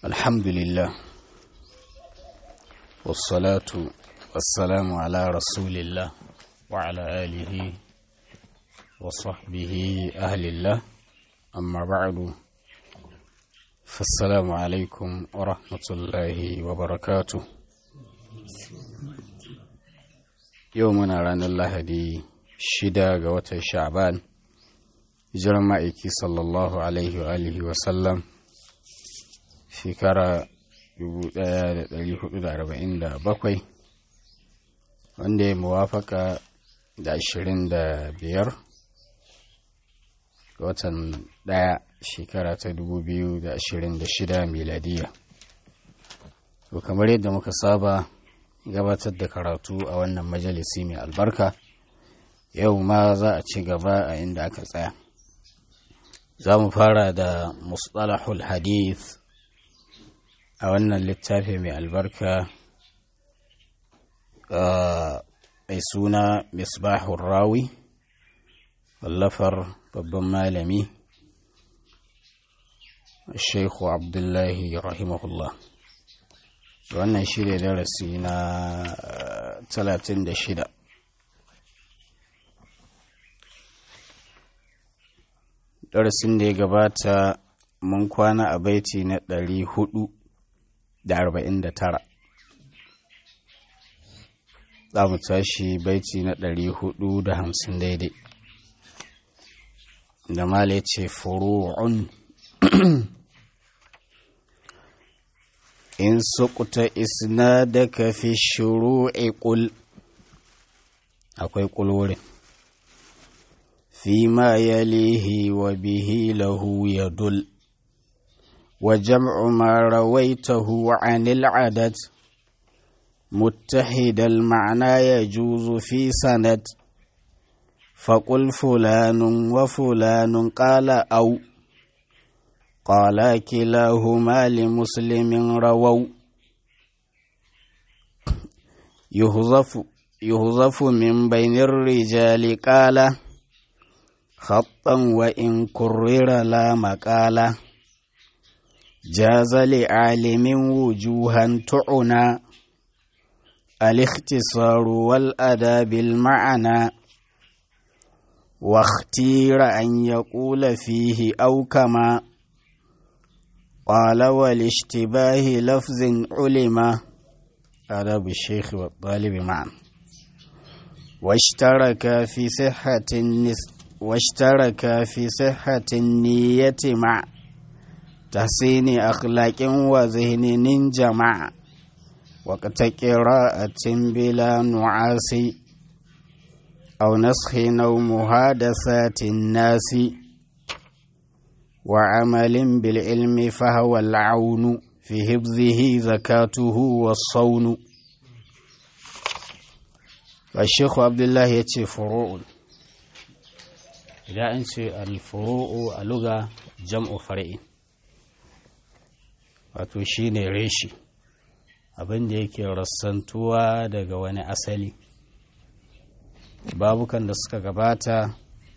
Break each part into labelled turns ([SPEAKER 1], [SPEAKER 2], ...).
[SPEAKER 1] الحمد لله والصلاة والسلام على رسول الله وعلى آله وصحبه أهل الله أما بعد فالسلام عليكم ورحمة الله وبركاته يومنا رانا الله دي شدا قوة شعبان hijirar ma'aiki sallallahu alaihi wa alihi wasallam shekara 1447 wanda ya muwafaka da 25 ga watan daya shekara ta 2026 miladiya to kamar yadda muka saba gabatar da karatu a wannan majalisi mai albarka yau ma za a ci gaba a inda aka tsaya za mu fara da mustalahul hadith a wannan littafi mai albarka mai suna misbahun rawi wallafar babban malami sheikhu abdullahi rahimahullah wannan shi ne darasi na 36 darasin da ya gabata mun kwana a baiti na ɗari hudu da arba'in da tara za mu tashi baiti na ɗari hudu da hamsin daidai da mala ce furu'un in sukuta isnadaka fi shuru'i ƙul akwai ƙulwurin فيما يليه وبه له يدل وجمع ما رويته عن العدد متحد المعنى يجوز في سند فقل فلان وفلان قال أو قال كلاهما لمسلم رووا يهزف يهزف من بين الرجال قال خطا وإن كرر لا مقالة جاز لعالم وجوها تعنى الاختصار والأداء بالمعنى واختير أن يقول فيه أو كما قال والاشتباه لفظ علم أدب الشيخ والطالب معا واشترك في صحة النسب واشترك في صحة النية مع تحسين أخلاق وذهن جمع وقت قراءة بلا نعاس أو نسخ أو محادثات الناس وعمل بالعلم فهو العون في حفظه زكاته والصون والشيخ عبد الله يتشي فروع idan an ce alfuru'u a luga jam'u far'in wato shi ne reshi abinda yake rassantuwa daga wani asali babukan da suka gabata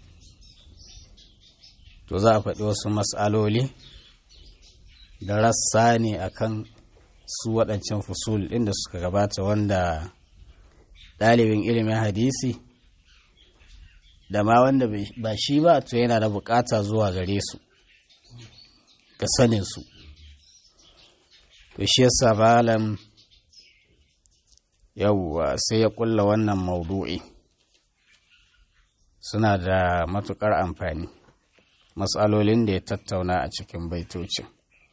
[SPEAKER 1] to za a faɗi wasu matsaloli da rassa ne akan su waɗancan fusul ɗin da suka gabata wanda ɗalibin ilimin hadisi da ma wanda ba shi ba to yana da bukata zuwa gare su ga sanin su to shi yasa balam yawwa sai ya kulla wannan maudu'i suna da matukar amfani matsalolin da ya tattauna a cikin baitocin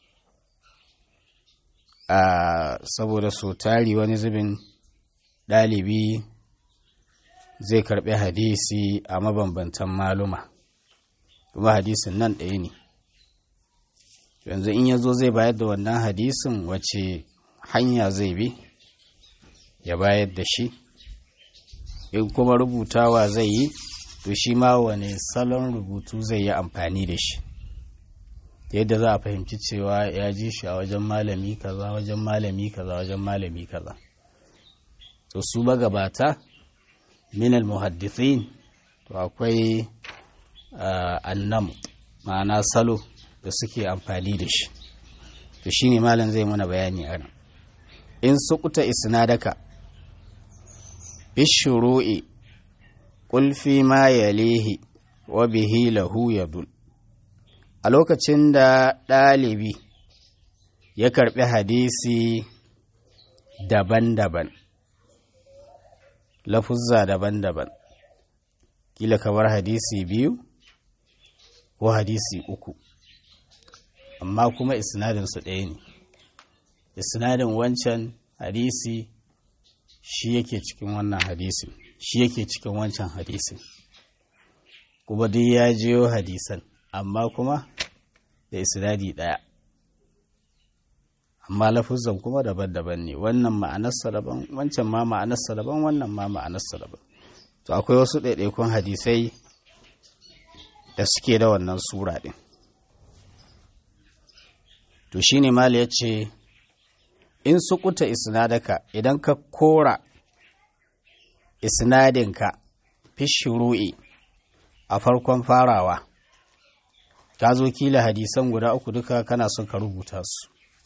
[SPEAKER 1] a saboda so tari wani zubin ɗalibi zai karɓi hadisi a mabambantan maluma kuma hadisin nan ɗaya ne yanzu in ya zo zai bayar da wannan hadisin wace hanya zai bi ya bayar da shi in kuma rubutawa zai yi to shi ma wane salon rubutu zai yi amfani da shi yadda za a fahimci cewa ya ji shi a wajen malami kaza wajen malami kaza wajen malami kaza to su magabata minal muhaddithin to akwai annam ma'ana salo da suke amfani da shi to shine malam zai muna bayani a nan in sukuta isnadaka bishuru'i qul fi ma yalihi wa bihi lahu yadul a lokacin da ɗalibi ya karɓi hadisi daban-daban lafuzza daban-daban kila kamar hadisi biyu ko hadisi uku amma kuma isnadinsu ɗaya ne isnadin wancan hadisi shi yake cikin wannan hadisin shi yake cikin wancan hadisin kuma duk ya jiyo hadisan amma kuma da isnadi ɗaya amma lafuzan kuma daban-daban ne wannan ma'anarsa daban wancan ma ma'anarsa daban wannan ma ma'anarsa daban to akwai wasu ɗaiɗaikun hadisai da suke da wannan sura ɗin to shine mali ya ce in sukuta isnadaka idan ka kora isnadinka fi shuru'i a farkon farawa ka zo kila hadisan guda uku duka kana son ka rubuta su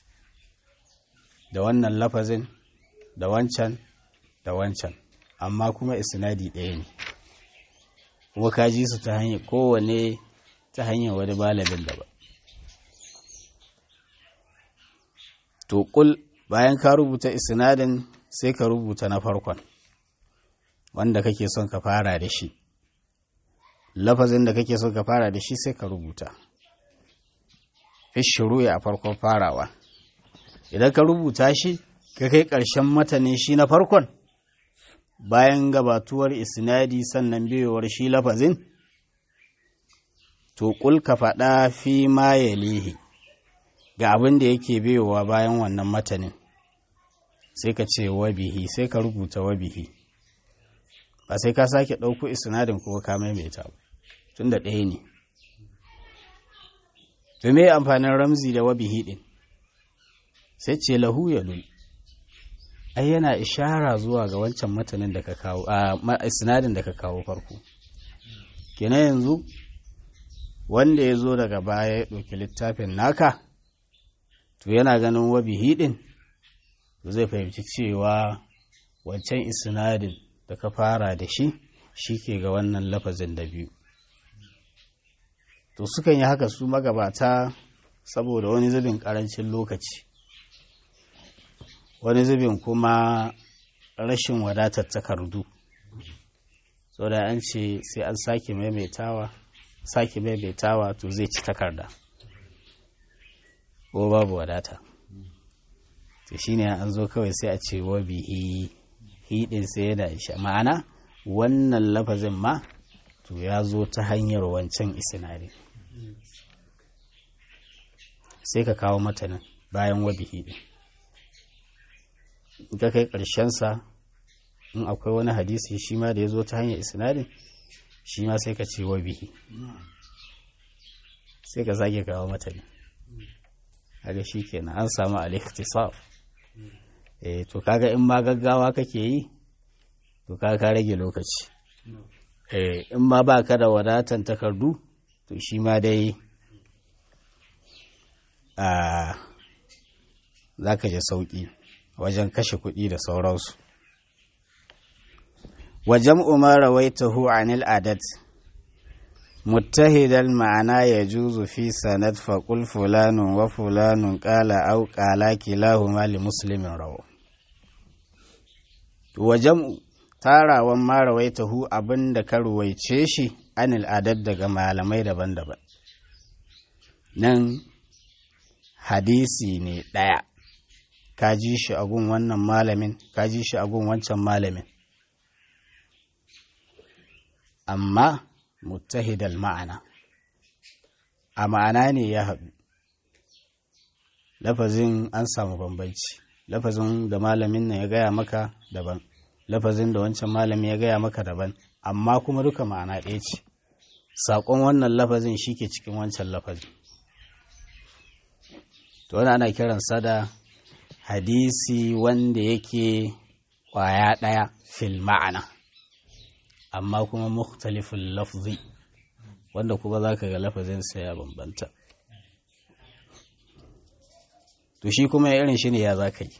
[SPEAKER 1] da wannan lafazin da wancan da wancan amma kuma isnadi ɗaya ne kuma ka ji su ta hanyar kowane ta hanyar wani malamin da ba to kul bayan ka rubuta isnadin sai ka rubuta na farkon wanda kake son ka fara da shi lafazin da kake son ka fara da shi sai ka rubuta fi shuru'i a farkon farawa idan ka rubuta shi ka kai ƙarshen matanin shi na farkon bayan gabatuwar isnadi sannan biyowar shi lafazin to kul ka faɗa fi ma yalihi ga abin da yake biyowa bayan wannan matanin sai ka ce wabihi sai ka rubuta wabihi ba sai ka sake ɗauko isnadin kuma ka maimaita ba tun da ɗaya ne to me amfanin ramzi da wabihi ɗin sai ce lahu ya lul ai yana ishara zuwa ga wancan matanin da ka kawo a isnadin da ka kawo farko kenan yanzu wanda ya zo daga baya ya ɗauki littafin naka to yana ganin wabihi ɗin zai fahimci cewa wancan isnadin da ka fara da shi shi ke ga wannan lafazin da biyu to sukan yi haka su magabata saboda wani zubin ƙarancin lokaci wani zubin kuma rashin wadatar takardu so da an ce sai an sake maimaitawa sake maimaitawa to zai ci takarda ko babu wadata to shine an zo kawai sai a ce wa bihi hidin sai yana isha ma'ana wannan lafazin ma to ya zo ta hanyar wancan isinari sai ka kawo matanin bayan wa bihi din ka kai sa in akwai wani hadisi shi ma da ya zo ta hanyar isnadin shi ma sai ka ce wa bihi sai ka sake kawo matanin kaga shi kenan an samu al-ikhtisaf eh to kaga in ma gaggawa kake yi to kaga ka rage lokaci eh in ma baka da wadatan takardu to shi ma dai a zaka ji sauki wajen kashe kuɗi da sauransu wajen umar rawaitahu anil adat متهد المعنى يجوز في سند فقل فلان وفلان قال أو قال كلاهما لمسلم روى وجمع tarawan ma rawaitahu abin da ka ruwaice shi anil adad daga malamai daban-daban nan hadisi ne ɗaya ka ji shi a gun wannan malamin ka ji shi a gun wancan malamin amma muttahidal ma'ana a ma'ana ne ya haɗu lafazin an samu bambanci lafazin da malamin nan ya gaya maka daban lafazin da wancan malami ya gaya maka daban amma kuma duka ma'ana ɗaya ce saƙon wannan lafazin shi ke cikin wancan lafazin to wani ana kiransa da hadisi wanda yake ƙwaya ɗaya fil ma'ana amma kuma mukhtalifin lafzi wanda kuma za ka ga lafazinsa ya bambanta to shi kuma irin shi ne ya za ka yi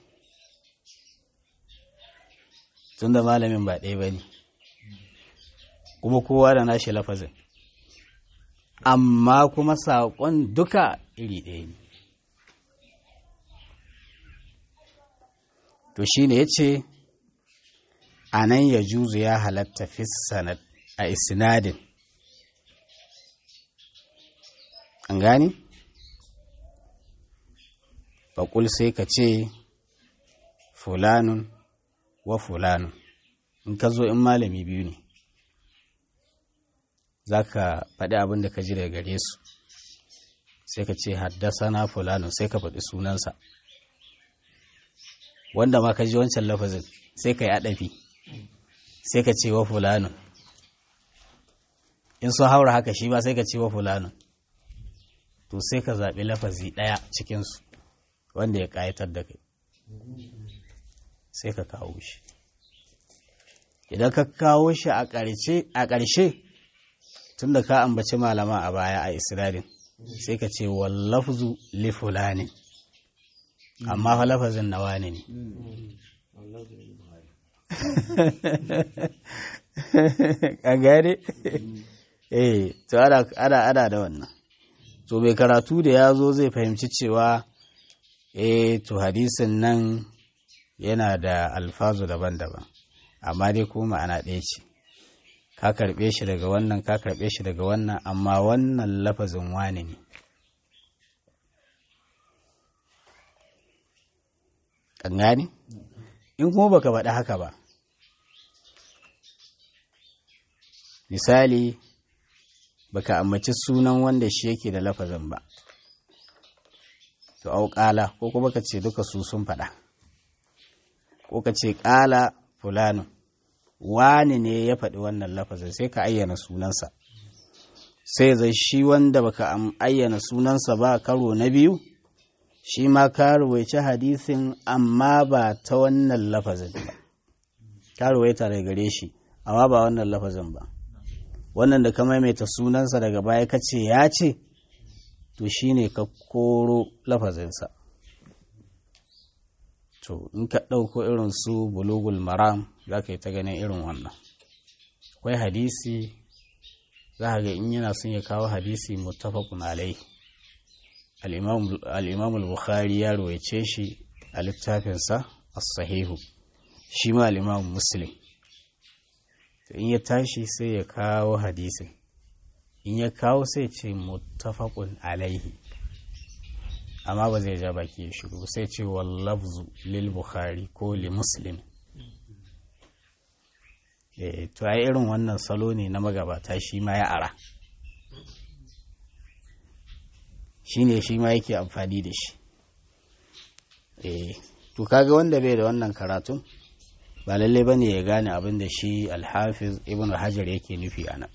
[SPEAKER 1] tun da malamin ba ɗaya ba ne kuma kowa da nashi lafazin amma kuma saƙon duka iri ɗaya ne to shi ne ya ce a nan ya juzu ya halatta fi sanad a isnadin an gani? faƙul sai ka ce fulanun wa fulanun in ka zo in malami biyu ne za ka faɗi abin da ka ji daga gare su sai ka ce haddasa na fulanun sai ka faɗi sunansa wanda ma ka ji wancan lafazin sai ka yi aɗafi sai ka ce wa fulanun in sun haura haka shi ba sai ka ce wa fulanun to sai ka zaɓi lafazi ɗaya cikinsu wanda ya ƙayatar da kai sai ka kawo shi idan ka kawo shi a ƙarshe tun da ka ambaci malama a baya a isra'ilin sai ka ce wallafzu li fulani amma fa lafazin na wani ne an gane eh to ana ana da wannan to mai karatu da ya zo zai fahimci cewa eh to hadisin nan yana da alfazu daban-daban amma dai kuma ma'ana ɗaya ce ka karɓe shi daga wannan ka karɓe shi daga wannan amma wannan lafazin wani ne kan gani in kuma baka faɗi haka ba misali baka ambaci sunan wanda shi yake da lafazin ba to au ƙala ko kuma ka ce duka su sun faɗa ko ka ce ƙala fulano wani ne ya faɗi wannan lafazin sai ka ayyana sunansa sai zai shi wanda baka ayyana sunansa ba karo na biyu shi ma ka ruwaici hadisin amma ba ta wannan lafazin ba ka ruwaita daga gare shi amma ba wannan lafazin ba wannan da ka maimaita sunansa daga baya ka ce ya ce to shi ne ka koro lafazinsa to in ka ɗauko irin su bulugul maram za ka yi ta ganin irin wannan akwai hadisi za ga in yana son ya kawo hadisi muttafaqun alai al-imam al-bukhari ya rawaice shi a littafinsa as-sahihu shi ma al-imam muslim in ya tashi sai ya kawo hadisin in ya kawo sai ce muttafaqun alaihi amma ba zai ja baki ya shiru sai ce wallafzu lil bukhari ko li muslim eh to ai irin wannan salo ne na magabata shi ma ya ara shi ne shi ma yake amfani da shi eh to kaga wanda bai da wannan karatun ba lalle ba ne ya gane abin da shi alhafiz ibn hajar yake nufi a nan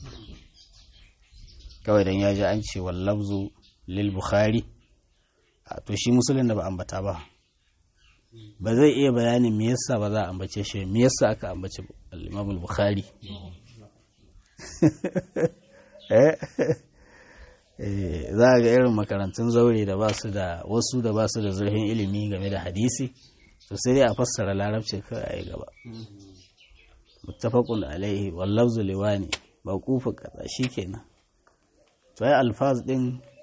[SPEAKER 1] kawai don ya ji an ce wallabzu lil bukhari to shi musulun da ba ambata ba ba zai iya bayanin me yasa ba za a ambace shi me yasa aka ambace al-imam bukhari za a ga irin makarantun zaure da ba su da wasu da ba su da zurfin ilimi game da hadisi to sai dai a fassara larabci kawai a yi gaba muttafaqun alaihi wallafzu liwani ba kufa kaza shikenan to ai alfaz din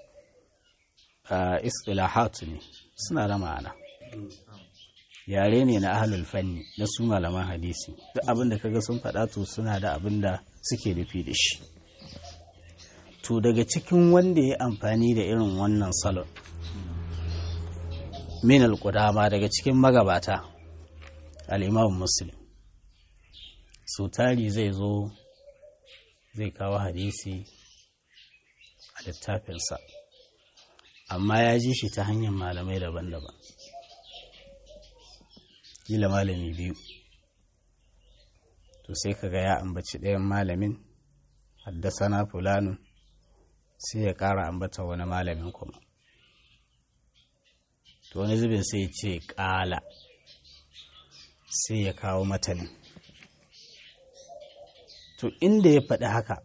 [SPEAKER 1] istilahatu ne suna da ma'ana yare ne na ahlul fanni na su malaman hadisi duk abin da kaga sun faɗa to suna da abin da suke nufi da shi to daga cikin wanda ya amfani da irin wannan salon min al-qudama daga cikin magabata al-imam muslim so tari zai zo zai kawo hadisi a littafinsa amma ya ji shi ta hanyar malamai daban-daban kila malami biyu to sai kaga ya ambaci ɗayan malamin haddasana fulanun sai ya ƙara ambata wani malamin kuma to wani zubin sai ya ce ƙala sai ya kawo matanin to inda ya faɗi haka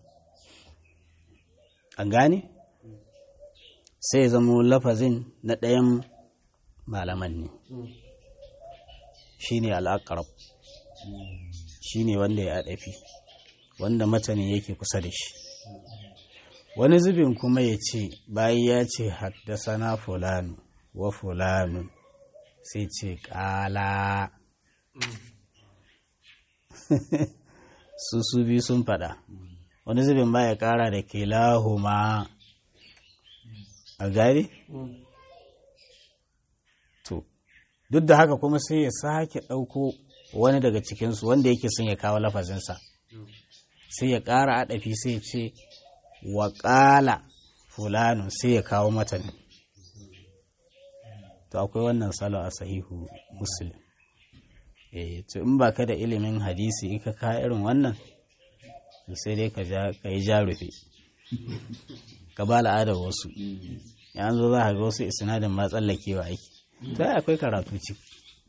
[SPEAKER 1] an gane sai ya zama lafazin na ɗayan malaman ne shine al'aqrab shine wanda ya adafi wanda matanin yake kusa da shi wani zubin kuma ya ce bayan ya ce haddasana fulanu wa fulanu sai ce ƙala su su biyu sun faɗa wani zubin ba ya ƙara da ke lahuma a gari? to duk da haka kuma sai ya sake ɗauko wani daga cikinsu wanda yake son ya kawo lafazinsa sai ya ƙara aɗafi sai ce wa ƙala fulanu sai ya kawo matan to akwai wannan salo a sahihu muslim eh to in ba ka da ilimin hadisi in ka ka irin wannan to sai dai ka yi jarufe ka ba al'adar wasu ya zo za ka ga wasu isnadin ma tsallakewa aiki to akwai karatu ciki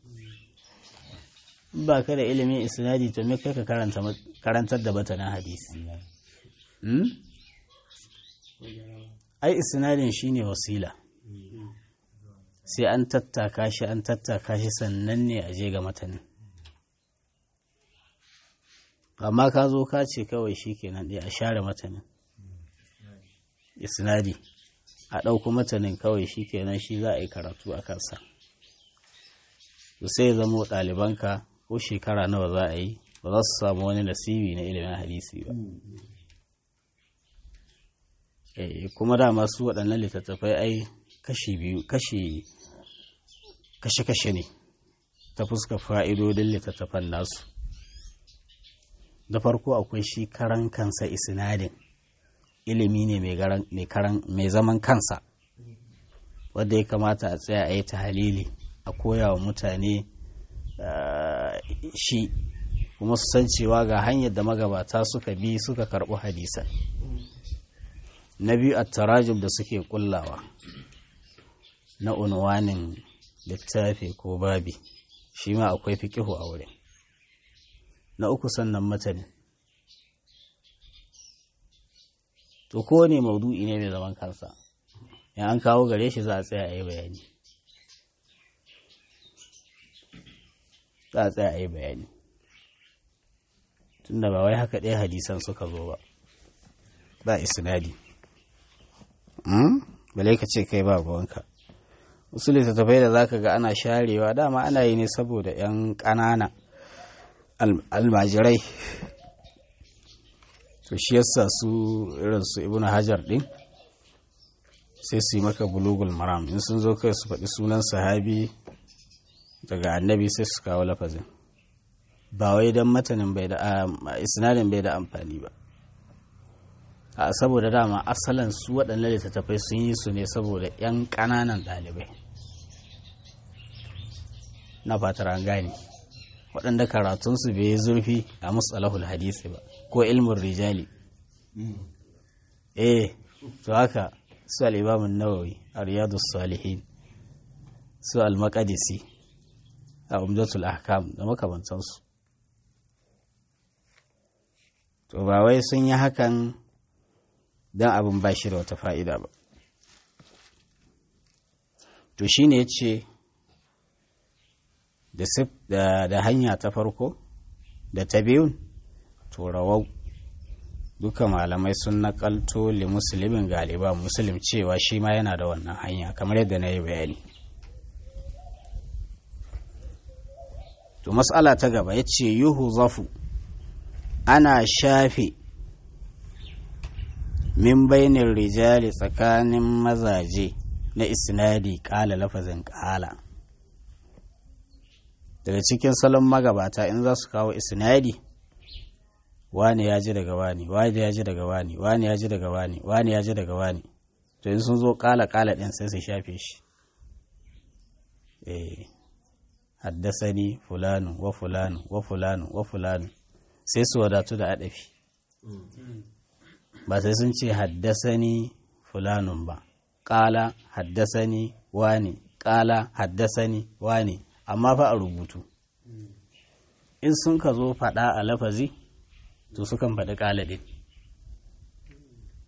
[SPEAKER 1] in ba ka da ilimin isnadi to me kai ka karantar da batanin hadisi ai isnadin shine wasila sai an tattaka shi an tattaka shi sannan ne a je ga matanin amma ka zo ka ce kawai shi kenan ɗaya a share matanin isnadi a ɗauko matanin kawai shi kenan shi za a yi karatu a kansa sai ya zamo ɗalibanka ko shekara nawa za a yi ba za su samu wani nasibi na ilimin hadisi ba kuma dama su waɗannan littattafai ai kashi biyu kashi kashe-kashe ne ta fuska fa'idodin littattafan nasu da farko akwai shi karan kansa isnadin ilimi ne mai zaman kansa wadda ya kamata a tsaya a yi ta halili a koya wa mutane shi kuma su san cewa ga hanyar da magabata suka bi suka karɓi hadisan na biyu a tarajum da suke kullawa na unwanin littafi ko babi shi ma akwai fikihu a wurin na uku sannan matani to kowane maudu'i ne mai zaman kansa in an kawo gare shi za a tsaya a yi bayani za a tsaya a yi bayani tunda ba wai haka ɗaya hadisan suka zo ba ba isnadi bale ka ce kai ba ruwanka wasu littattafai da zaka ga ana sharewa dama ana yi ne saboda 'yan ƙanana almajirai to shi yasa su irin su ibnu hajar din sai su yi maka bulugul maram in sun zo kai su faɗi sunan sahabi daga annabi sai su kawo lafazin ba wai don matanin bai da isnadin bai da amfani ba a saboda dama asalin su waɗannan littattafai sun yi su ne saboda 'yan ƙananan ɗalibai na fatar an gane waɗanda karatunsu bai yi zurfi a musalahul hadisi ba ko ilmin rijali eh to haka su al'imamun nawawi a riyadu salihin su al-maqadisi a umdatul ahkam da makamantansu to ba wai sun yi hakan don abin ba shi da wata fa'ida ba to shi ne ya ce da hanya ta farko da ta biyun to rawau duka malamai sun nakalto li musulmin galiba musulun cewa shi ma yana da wannan hanya kamar yadda na yi bayani to matsala ta gaba ya ce yuhu zafu ana shafe min bainin rijali tsakanin mazaje na isnadi ƙala lafazin ƙala daga cikin salon magabata in za su kawo isnadi wani ya ji daga wani wani ya ji daga wani wani ya ji daga wani wani ya ji daga wani to in sun zo ƙala ƙala ɗin sai su shafe shi eh haddasani fulanu wa fulanu wa fulanu wa fulanu sai su wadatu da adafi ba sai sun ce haddasani fulanun ba ƙala haddasani wani ƙala haddasani wani amma fa a rubutu in sun ka zo faɗa a lafazi to sukan faɗi ƙala ɗin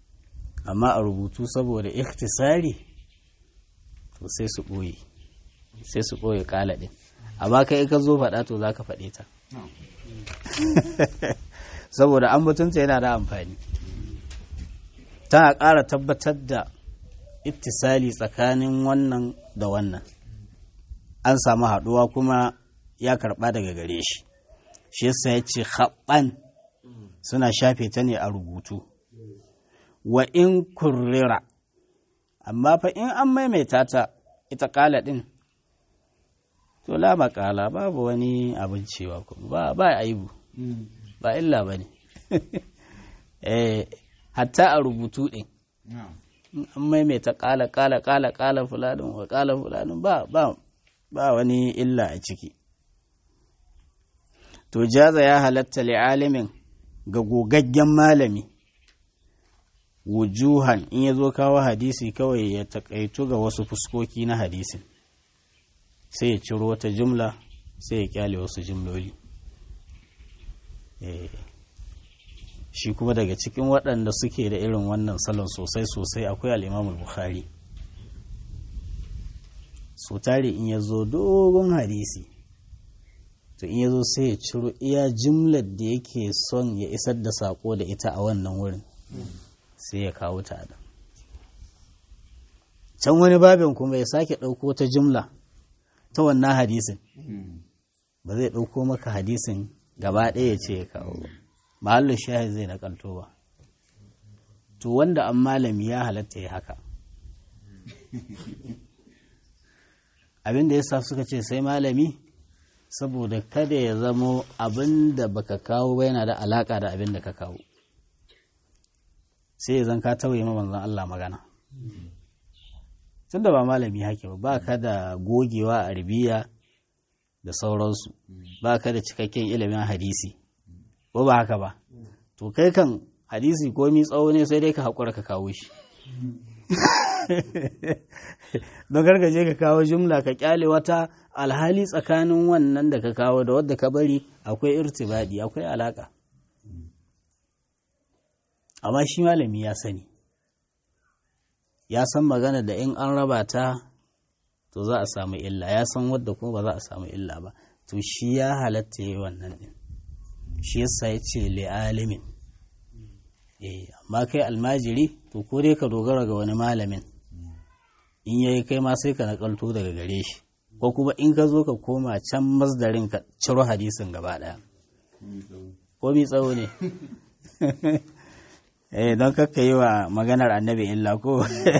[SPEAKER 1] amma a rubutu saboda ikhtisari to sai su ɓoye sai su ɓoye ƙala ɗin amma kai ka zo faɗa to za ka faɗe ta saboda ambatunta yana da amfani tana ƙara tabbatar da ittisali tsakanin wannan da wannan an samu haɗuwa kuma ya karɓa daga gare shi shi yasa ya ce haɓɓan suna shafe ta ne a rubutu wa in kurrira amma fa in an maimaita ta ita ƙala ɗin to la maƙala babu wani abin cewa ba ba aibu ba illa ba ne hatta a rubutu ɗin an maimaita ƙala ƙala ƙala ƙala fulanin wa ƙala fulanin ba ba ba wani illa a ciki to jaza ya halatta li'alimin ga gogaggen malami wujuhan in ya zo kawo hadisi kawai ya takaitu ga wasu fuskoki na hadisin sai ya ciro wata jumla sai ya kyale wasu jumloli shi kuma daga cikin waɗanda suke da irin wannan salon sosai-sosai akwai al'imamul bukhari so tare in ya zo dogon hadisi to in ya zo sai ya ciro iya jumlar da yake son ya isar da sako da ita a wannan wurin sai ya kawo ta da can wani babin kuma ya sake ɗauko ta jumla ta wannan hadisin ba zai ɗauko maka hadisin gaba ɗaya ya ce ya kawo ba mahallin shahid zai nakalto ba to wanda an malami ya halatta ya haka abin da ya sa suka ce sai malami saboda kada ya zamo abin da baka kawo ba yana da alaka da abin da ka kawo sai zan ka tauye ma manzon Allah magana tunda ba malami hake ba ba ka da gogewa a arabiya da sauransu ba ka da cikakken ilimin hadisi ko ba haka ba to kai kan hadisi komi tsawo ne sai dai ka haƙura ka kawo shi don gargaje ka kawo jumla ka kyale wata alhali tsakanin wannan da ka kawo da wadda ka bari akwai irtibadi akwai alaka amma shi malami ya sani ya san magana da in an raba ta to za a samu illa ya san wadda kuma ba za a samu illa ba to shi ya halatta yi wannan din shi yasa ya ce li'alimin eh amma kai almajiri to ko dai ka dogara ga wani malamin in yayi kai ma sai ka nakalto daga gare shi ko kuma in ka zo ka koma can masdarin ka ciro hadisin gaba daya ko mi tsawo ne eh don kakka yi wa maganar annabi illa ko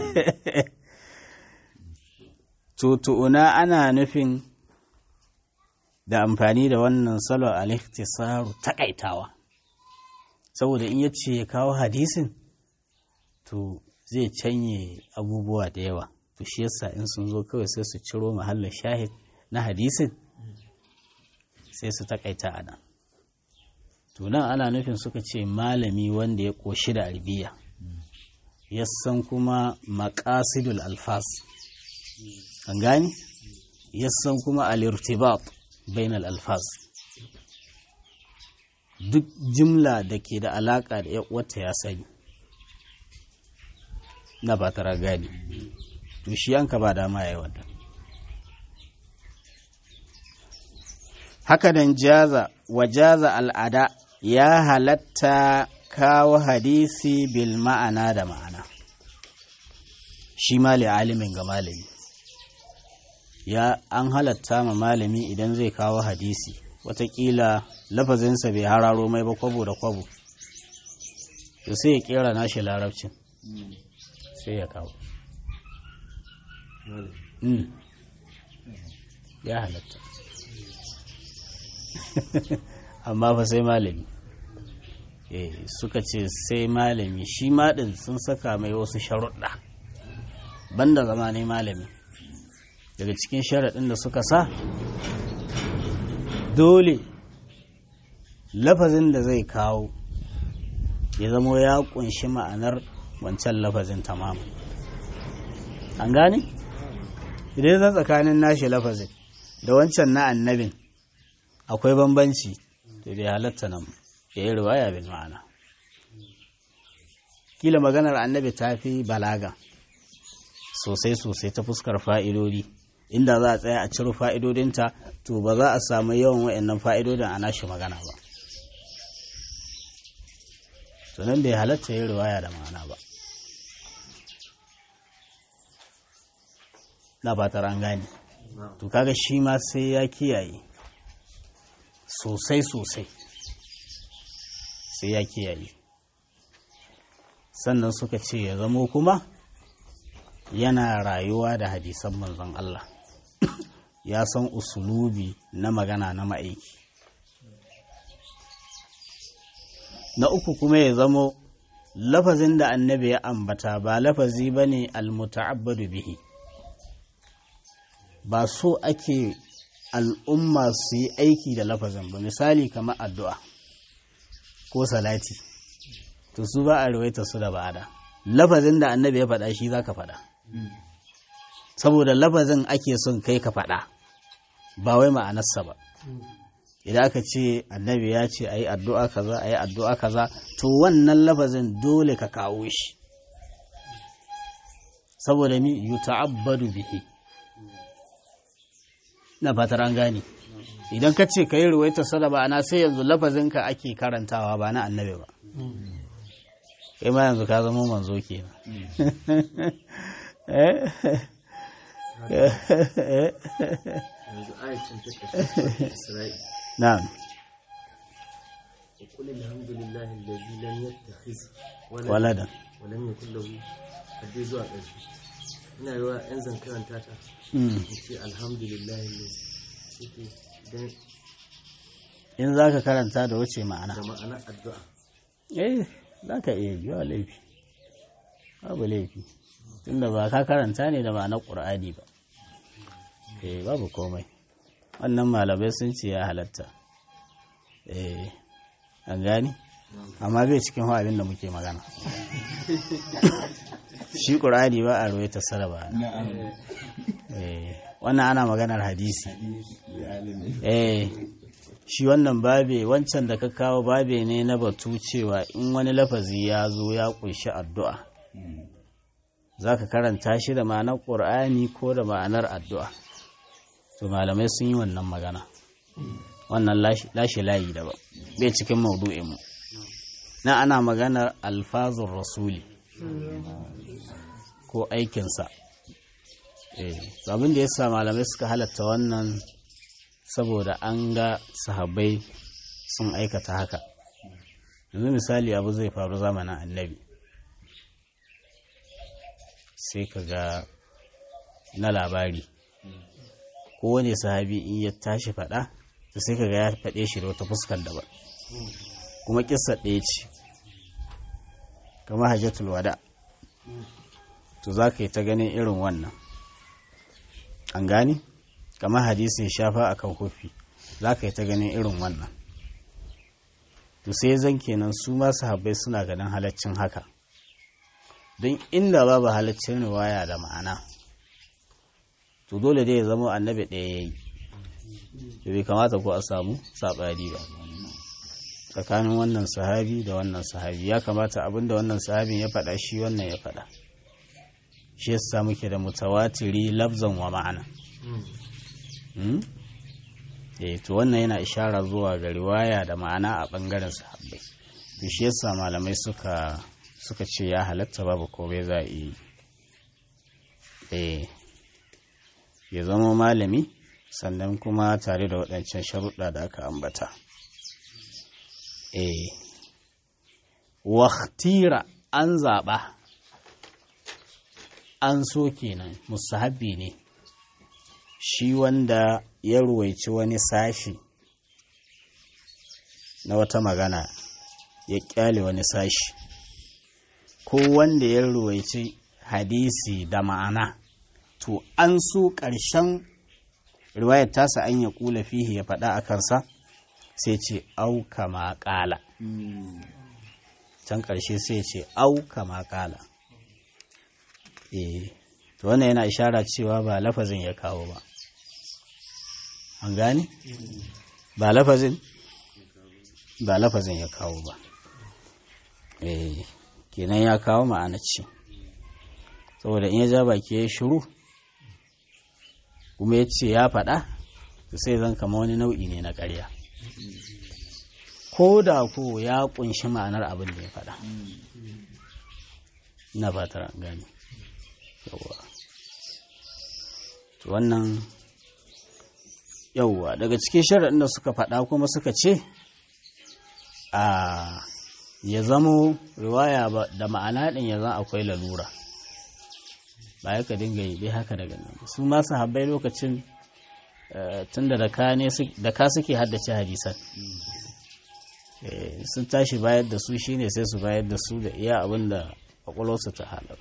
[SPEAKER 1] tutu'una ana nufin da amfani da wannan salo al-ikhtisaru takaitawa saboda in yace ya kawo hadisin to zai canye abubuwa da yawa to shi yasa in sun zo kawai sai su ciro mahallin shahid na hadisin sai su takaita a nan to nan ana nufin suka ce malami wanda ya koshi da arbiya ya san kuma maqasidul alfas an gani ya san kuma al-irtibat bainal alfas duk jimla da ke da alaka da wata ya sani na ba tara gani to shi yanka ba dama ya yi wata haka nan jaza wa jaza al'ada ya halatta kawo hadisi bil ma'ana da ma'ana shi mali alimin ga malami ya an halatta ma malami idan zai kawo hadisi watakila lafazinsa bai hararo mai ba kwabo da kwabo to sai ya kera nashi larabcin sai ya kawo ya halatta amma fa sai malami suka ce sai malami shi maɗin sun saka mai wasu sharuɗa banda zama ne malami daga cikin sharaɗin da suka sa dole lafazin da zai kawo ya zamo ya ƙunshi ma'anar wancan lafazin tamam an gane? idan zan tsakanin nashi lafazin da wancan na annabin akwai bambanci to bai halatta nan ya yi riwaya bil ma'ana kila maganar annabi ta fi balaga sosai sosai ta fuskar fa'idodi inda za a tsaya a ciro fa'idodinta to ba za a samu yawan wa'annan fa'idodin a nashi magana ba sannan bai halatta yin riwaya da ma'ana ba na fatar an gane to kaga shi ma sai ya kiyaye sosai sosai sai ya kiyaye sannan suka ce ya zamo kuma yana rayuwa da hadisan manzon Allah ya san usulubi na magana na ma'aiki na uku kuma ya zamo lafazin da annabi ya ambata ba lafazi ba ne almuta'abbadu bihi ba so ake al'umma su yi aiki da lafazin ba misali kamar addu'a ko salati to su ba a rawaita su da ba'ada lafazin da annabi ya faɗa shi za ka faɗa saboda lafazin ake son kai ka faɗa ba wai ma'anarsa ba idan aka ce annabi ya ce a yi addu'a kaza a yi addu'a kaza to wannan lafazin dole ka kawo shi saboda mi yi ta'abbadu bihi na fatar an gane idan ka ce ka yi ruwaita sada ba ana sai yanzu lafazinka ake karantawa ba na annabi ba kai ma yanzu ka zama manzo kenan
[SPEAKER 2] yanzu ayatun ta kashe Isra'i
[SPEAKER 1] na'am
[SPEAKER 2] وقل الحمد لله الذي لم يتخذ
[SPEAKER 1] waladan
[SPEAKER 2] ولم يكن له hadde zuwa ƙarshe ina yi wa yan zan karanta ta
[SPEAKER 1] Mm.
[SPEAKER 2] in ce alhamdulillah ne suke dan
[SPEAKER 1] in za ka karanta da wuce ma'ana
[SPEAKER 2] da ma'anar addu'a
[SPEAKER 1] eh za ka iya biya laifi babu laifi tunda ba ka karanta ne da ma'anar ƙur'ani ba eh babu komai wannan malamai sun ce ya halatta eh an gani amma bai cikin abin da muke magana shi ƙur'ani ba a ruwaita saraba eh wannan ana maganar hadisi eh shi wannan babe wancan da ka kawo babe ne na batu cewa in wani lafazi ya zo ya kunshi addu'a za ka karanta shi da ma'anar ƙur'ani ko da ma'anar addu'a to malamai sun yi wannan magana wannan lashe layi da ba bai cikin maudu'inmu na ana maganar alfazun rasuli ko aikinsa eh abin da ya sa malamai suka halatta wannan saboda an ga sahabbai sun aikata haka yanzu misali abu zai faru zamanin annabi sai ka ga na labari kowane sahabi in ya tashi faɗa to sai ka ga ya faɗe shi da wata fuskar daban kuma kissa ɗaya ce kamar hajjatul wada to za ka yi ta ganin irin wannan an gani kamar hadisin shafa a kan kofi za ka yi ta ganin irin wannan to sai zan kenan su masu habbai suna ganin halaccin haka don inda babu halaccin riwaya da ma'ana to dole dai ya zama annabi ɗaya ya yi da bai kamata ko a samu saɓari ba tsakanin wannan sahabi da wannan sahabi ya kamata abinda wannan sahabin ya faɗa shi wannan ya faɗa shi yasa muke da mutawatiri lafzan wa ma'ana eh to wannan yana ishara zuwa ga riwaya da ma'ana a bangaren sahabbai to shi yasa malamai suka suka ce ya halatta babu komai za a yi eh ya zama malami sannan kuma tare da waɗancan sharuɗa da aka ambata eh waktira an zaɓa an so kenan musahabi ne shi wanda ya ruwaici wani sashi na wata magana ya kyale wani sashi ko wanda ya ruwaici hadisi da ma'ana to an so ƙarshen riwayar tasa an ya kula fihi ya faɗa a kansa sai ce auka ma ƙala can ƙarshe sai ce auka ma ƙala eh to wannan yana ishara cewa ba lafazin ya kawo ba an gane ba lafazin ba lafazin ya kawo ba eh kenan ya kawo ma'ana ce saboda in ya ja baki ya shiru kuma ya ce ya faɗa to sai zan kama wani nau'i ne na ƙarya ko da ko ya ƙunshi ma'anar abin da ya faɗa ina fatar an gane yawwa to wannan yawwa daga cikin sharaɗin da suka faɗa kuma suka ce a ya zamo riwaya da ma'ana ɗin ya zan akwai lalura ba ya ka dinga yi dai haka daga nan su masu habbai lokacin tun da da ka suke haddace hadisan sun tashi bayar da su shine sai su bayar da su da iya abin da kwakwalwarsu ta halar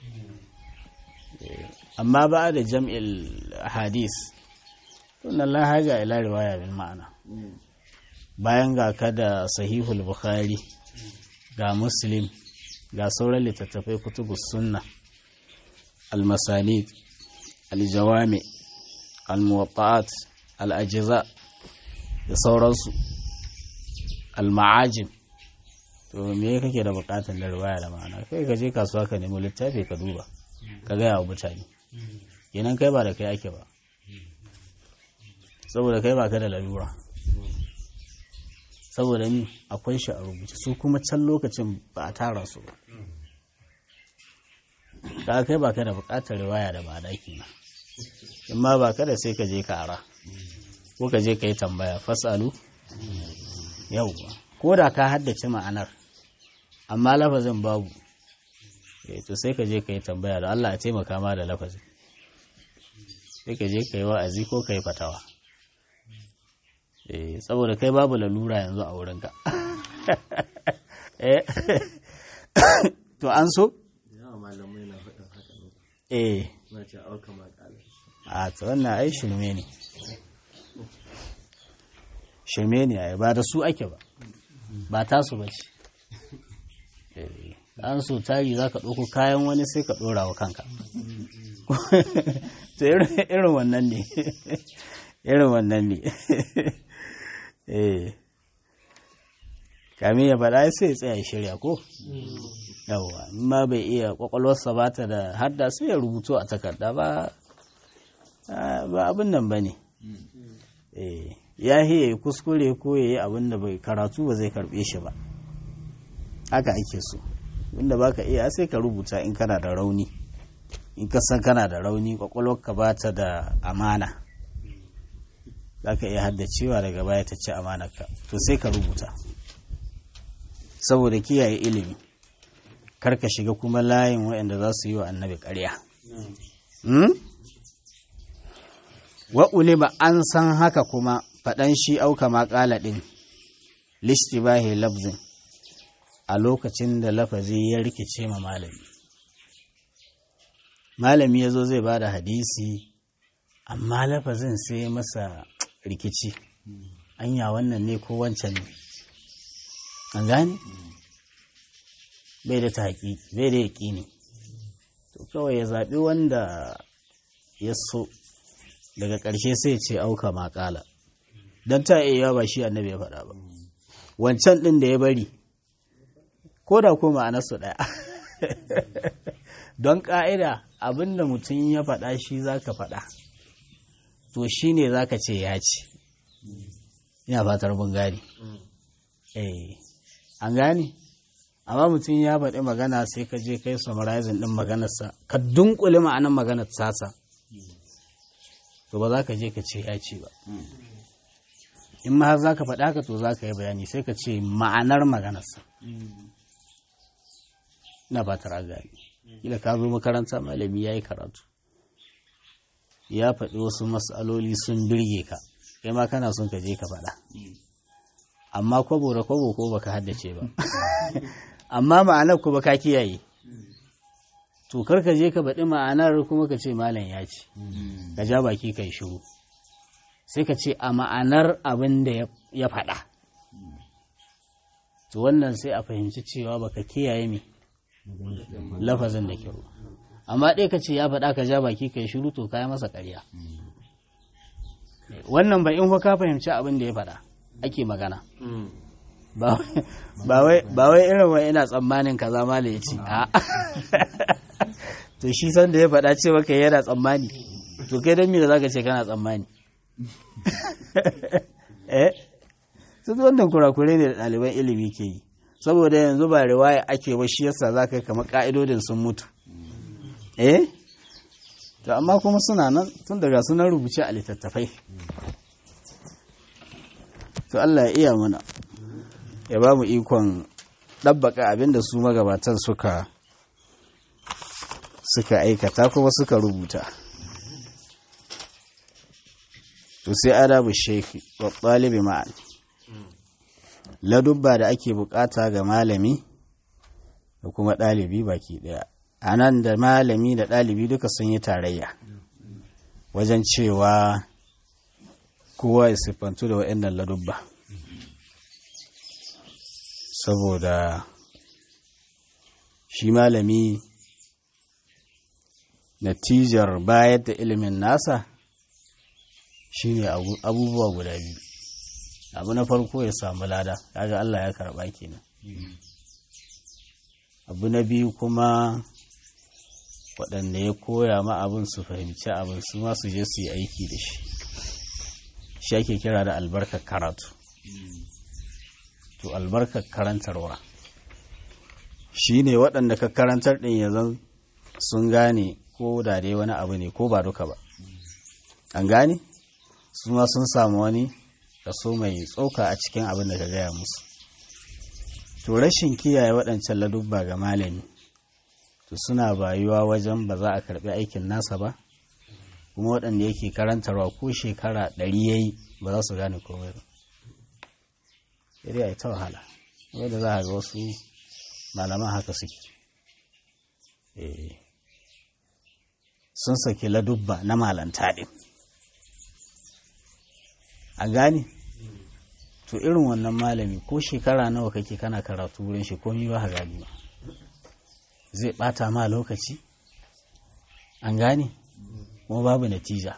[SPEAKER 1] amma ba da jam'il hadis tunan lahaja ila riwaya bil ma'ana bayan ga ka da sahihul bukhari ga muslim ga sauran littattafai kutubus sunna المسانيد الجوامع الموطئات الأجزاء da sauransu alma'ajin to me kake da bukatar da riwaya da ma'ana kai ka je kasuwa ka nemi littafi ka duba ka gaya wa mutane kenan kai ba da kai ake ba saboda kai ba ka da lalura saboda ni akwai shi a rubuce su kuma can lokacin ba a tara su ba ka kai ba ka da bukatar riwaya da ma'ana kenan in ma ba ka da sai ka je ka ara ko ka je ka yi tambaya fasalu yauwa ko da ka haddace ma'anar amma lafazin babu to sai ka je ka yi tambaya da Allah a taimaka ma da lafazin sai ka je ka yi wa'azi ko ka yi fatawa saboda kai babu lalura yanzu a wurinka to an so
[SPEAKER 2] malamai na faɗin haka ne
[SPEAKER 1] eh
[SPEAKER 2] na ce auka makala
[SPEAKER 1] a ta wannan ai shirme ne shirme ne ai ba da su ake ba ba tasu ba ce an so tari za ka ɗauko kayan wani sai ka ɗora wa kanka to irin wannan ne irin wannan ne eh kamin ya faɗa sai ya tsaya shirya ko yawwa ma bai iya kwakwalwarsa ba ta da hadda sai ya rubuto a takarda ba ba abin nan ba ne ya yi kuskure ko ya yi abin da bai karatu ba zai karbe shi ba haka ake so wanda ba ka iya sai ka rubuta in kana da rauni in ka san kana da rauni kwakwalwarka ba ta da amana za ka iya haddacewa daga baya ta ci amanarka to sai ka rubuta saboda kiyaye ilimi karka shiga kuma layin waɗanda za su yi wa annabi ƙarya. wa ulima an san haka kuma faɗan shi auka maƙala ɗin listibahi lafzin a lokacin da lafazi ya rikice ma malami malami ya zo zai ba da hadisi amma lafazin sai masa rikici anya wannan ne ko wancan ne an gane bai da taƙi bai da yaƙini to kawai ya zaɓi wanda ya so daga ƙarshe sai ce auka maƙala don ta iya ba shi annabi ya faɗa ba wancan ɗin da ya bari ko da ko ma'anarsu ɗaya don ƙa'ida abin da mutum ya faɗa shi za ka faɗa to shi ne za ka ce ya ce ina fatar mun gane eh an gane amma mutum ya faɗi magana sai ka je kai summarizing ɗin maganarsa ka dunkule ma'anar maganar tasa to ba za ka je ka ce ya ce ba in ma za ka faɗa ka to za ka yi bayani sai ka ce ma'anar maganarsa ina ba ta gani kila ka zo makaranta malami ya yi karatu ya faɗi wasu matsaloli sun birge ka kai ma kana son ka je ka faɗa amma kwabo da kwabo ko baka haddace ba amma ma'anar kuma ka kiyaye to kar ka je ka baɗi ma'anar kuma ka ce malam ya ce ka ja baki kai shiru sai ka ce a ma'anar abin da ya faɗa to wannan sai a fahimci cewa baka kiyaye me lafazin da kyau amma ɗaya ka ce ya faɗa ka ja baki kai shiru to kaya masa ƙarya wannan ba in fa ka fahimci abin da ya faɗa ake magana ba wai irin wa ina tsammanin kaza ma da ya ce a to shi san da ya faɗa ce maka yana tsammani to kai don me da zaka ce kana tsammani eh su wannan kurakure ne da ɗaliban ilimi ke yi saboda yanzu ba riwaya ake ba shi yasa za ka yi kamar ƙa'idodin sun mutu eh to amma kuma suna nan tun daga sunan rubuce a littattafai to Allah ya iya mana ya ba mu ikon ɗabbaka abinda su magabatan suka suka aikata kuma suka rubuta to sai adabu sheki wa ɗalibi ma'an ladubba da ake bukata ga malami da kuma ɗalibi baki ɗaya a nan da malami da ɗalibi duka sun yi tarayya wajen cewa kowa ya siffantu da waɗannan ladubba saboda shi malami natijar bayar da ilimin nasa shine abubuwa guda biyu abu na farko ya samu lada kaga Allah ya karba kenan abu na biyu kuma waɗanda ya koya ma abin su fahimci abin su ma su je su yi aiki da shi shi ake kira da albarkar karatu to albarkar karantarwa shi ne waɗanda ka karantar ɗin ya zan sun gane ko da dai wani abu ne ko ba duka ba an gane su ma sun samu wani kaso mai tsoka a cikin abin da ka gaya musu to rashin kiyaye waɗancan ladubba ga malami to suna bayuwa wajen ba za a karɓi aikin nasa ba kuma waɗanda yake karantarwa ko shekara ɗari ya yi ba za su gane komai ba sai a yi ta wahala wadda za a ga wasu malaman haka suke sun saki ladubba na malanta ɗin a gane to irin wannan malami ko shekara nawa kake kana karatu wurin shi komi ba gani ba zai bata ma lokaci an gane kuma babu natija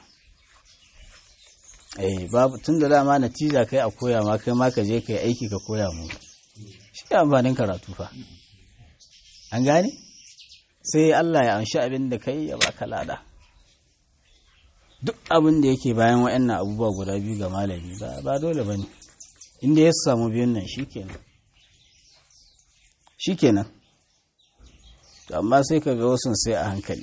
[SPEAKER 1] eh babu tun da dama natija kai a koya ma kai ma ka je kai aiki ka koya mu shi amfanin karatu fa an gane sai Allah ya amshi abin da kai ya baka lada duk abin da yake bayan waɗannan abubuwa guda biyu ga malami ba dole ba ne inda ya samu biyun nan shi kenan shi kenan amma sai ka ga wasu sai a hankali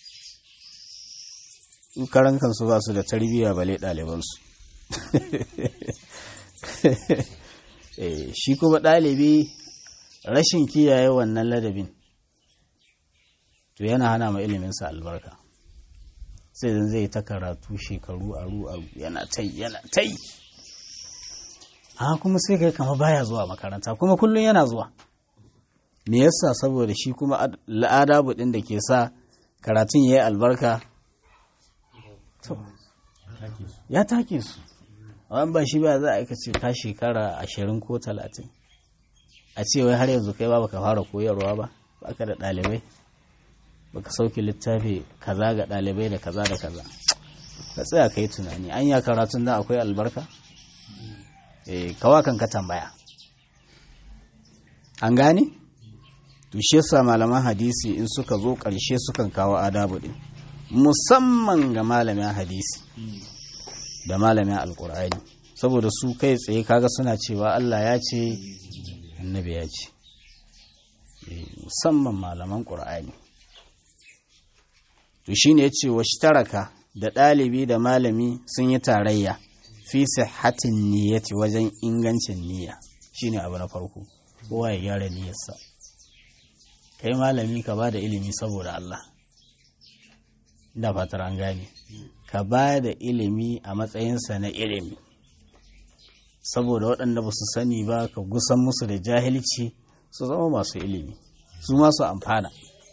[SPEAKER 1] karan kansu ba su da tarbiyya bale ɗalibansu shi kuma ɗalibi rashin kiyaye wannan ladabin to yana hana ma iliminsa albarka sai zan zai ta karatu shekaru aru aru yana tai yana tai a kuma sai kai kama baya zuwa makaranta kuma kullum yana zuwa me yasa saboda shi kuma al'adabu din da ke sa karatun ya yi albarka ya take su wani ba shi ba za a aika ce ka shekara ashirin ko talatin a ce wai har yanzu kai ba baka fara koyarwa ba baka da ɗalibai baka sauke littafi kaza ga ɗalibai da kaza da kaza ka tsaya ka yi tunani an ya karatun da akwai albarka eh kawa kan ka tambaya an gane to shi yasa malaman hadisi in suka zo ƙarshe sukan kawo adabu din musamman ga malamin hadisi da malamin alkur'ani saboda su kai tsaye kaga suna cewa Allah ya ce annabi ya ce musamman malaman ƙur'ani to shine yace washtaraka da ɗalibi da malami sun yi tarayya fi sihhatin niyyati wajen ingancin niyya shine abu na farko kowa ya gyara niyyarsa kai malami ka ba da ilimi saboda Allah da fatar an gane ka ba da ilimi a matsayinsa na ilimi saboda waɗanda ba su sani ba ka gusan musu da jahilci su zama masu ilimi su masu amfana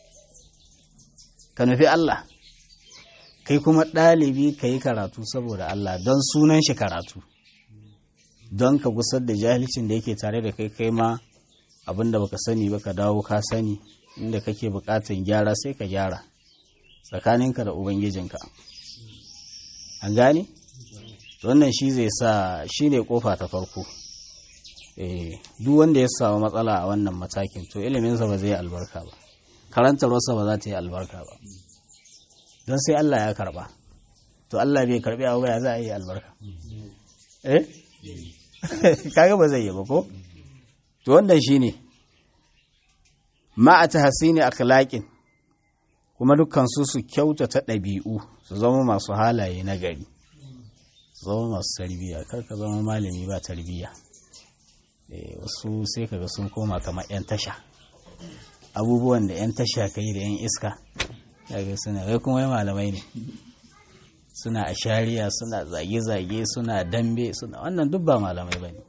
[SPEAKER 1] ka nufi Allah kai kuma ɗalibi ka yi karatu saboda Allah don sunan shi karatu don ka gusar da jahilcin da yake tare da kai kai ma abinda baka sani ba ka dawo ka sani inda kake bukatan gyara sai ka gyara tsakaninka da ubangijinka an gane wannan shi zai sa shi ne kofa ta farko duk wanda ya samu matsala a wannan matakin to iliminsa ba zai albarka ba karantarwarsa ba za ta yi albarka ba don sai Allah ya karba to Allah bai karbi abu ba ya za a yi albarka eh kaga ba zai yi ba ko to wannan shine ma a tahsini akhlaqin kuma dukkan su su kyautata ɗabi'u su zama masu halaye na gari su zama masu tarbiyya kar ka zama malami ba tarbiyya wasu sai kaga sun koma kamar 'yan tasha abubuwan da 'yan tasha ka yi da 'yan iska daga suna kai kuma yi malamai ne suna a shari'a suna zage-zage suna dambe suna wannan duk ba malamai ba ne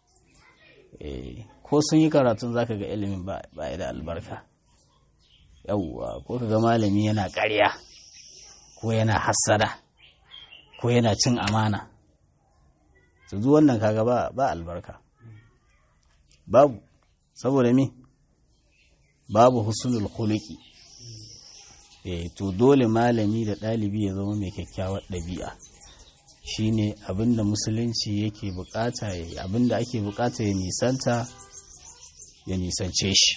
[SPEAKER 1] ko sun yi karatun zaka ga ilimin ba da albarka yauwa ko ka ga malami yana ƙarya ko yana hassada ko yana cin amana su duk wannan kaga ba ba albarka babu saboda me babu husnul khuluqi eh to dole malami da ɗalibi ya zama mai kyakkyawar ɗabi'a shine abinda musulunci yake bukata abinda ake bukata ya nisanta ya nisance shi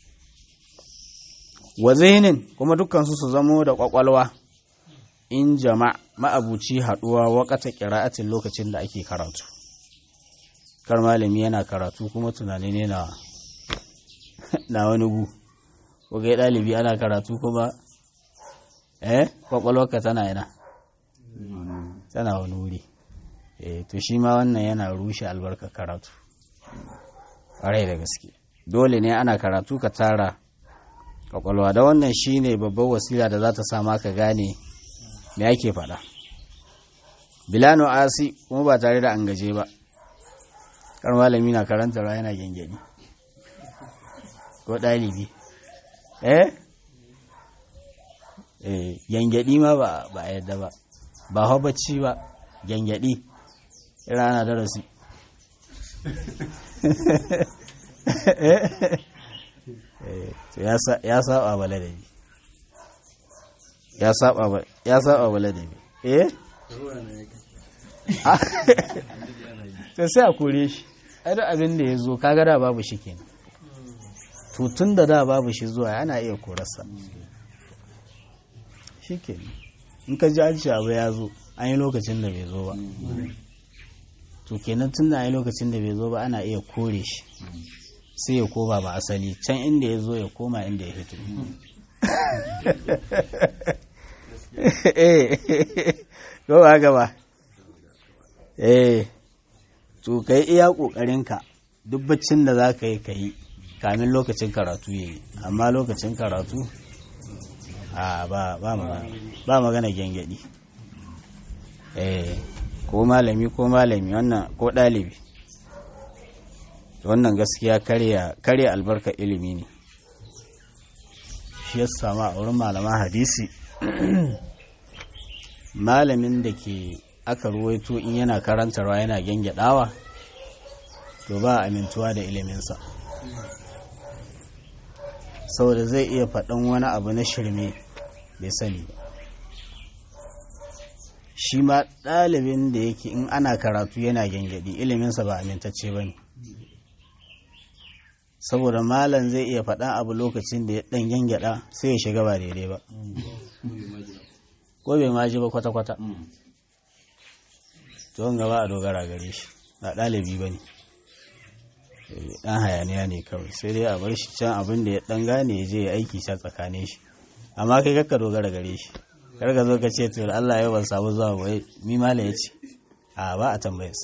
[SPEAKER 1] wa zihnin kuma dukkansu su zamo da kwakwalwa in jama ma'abuci haɗuwa wakata ƙira'atin lokacin da ake karatu kar malami yana karatu kuma tunani ne na na wani gu ko ga ɗalibi ana karatu kuma eh kwakwalwarka tana yana tana wani wuri eh to shi ma wannan yana rushe albarka karatu ƙwarai da gaske dole ne ana karatu ka tara kwakwalwa da wannan shine babbar wasila da za ta sa maka gane me ake faɗa bilano asi kuma ba tare da an gaje ba kar malami na karanta ra yana gengeni ko ɗalibi eh eh gengedi ma ba ba yadda ba ba hau bacci ba gengedi rana darasi ya saba ba ladabi ya saba ba ya saba ba ladabi eh to sai a kore shi ai da abin da ya zo kaga da babu shi kenan to tun da da babu shi zuwa ana iya korarsa shi kenan in ka ji aji abu ya zo an yi lokacin da bai zo ba to kenan tun da an yi lokacin da bai zo ba ana iya kore shi sai ya koma ba asali can inda ya zo ya koma inda ya fito eh ko ba gaba eh to kai iya kokarinka duk baccin da za ka yi ka yi kamin lokacin karatu ya yi amma lokacin karatu a ba ba magana ba magana gyangyaɗi eh ko malami ko malami wannan ko ɗalibi wannan gaskiya karya karya albarka ilimi ne shi ya sama a wurin malaman hadisi malamin da ke aka ruwaito in yana karantarwa yana gyangyaɗawa to ba amintuwa da iliminsa saboda zai iya faɗin wani abu na shirme bai sani ba shi ma ɗalibin da yake in ana karatu yana gyangyaɗi iliminsa ba amintacce ba ne saboda malam zai iya faɗan abu lokacin da ya ɗan gyangyaɗa sai ya shiga ba daidai ba ko bai maji ba kwata-kwata to gaba a dogara gare shi ba ɗalibi ba ne ɗan hayaniya ne kawai sai dai a bar shi can abin da ya ɗan gane ya je ya aiki can tsakanin shi amma kai kakka dogara gare shi kar ka zo ka ce to Allah ya ban samu zuwa wai mi mala ya ce a ba a tambayarsa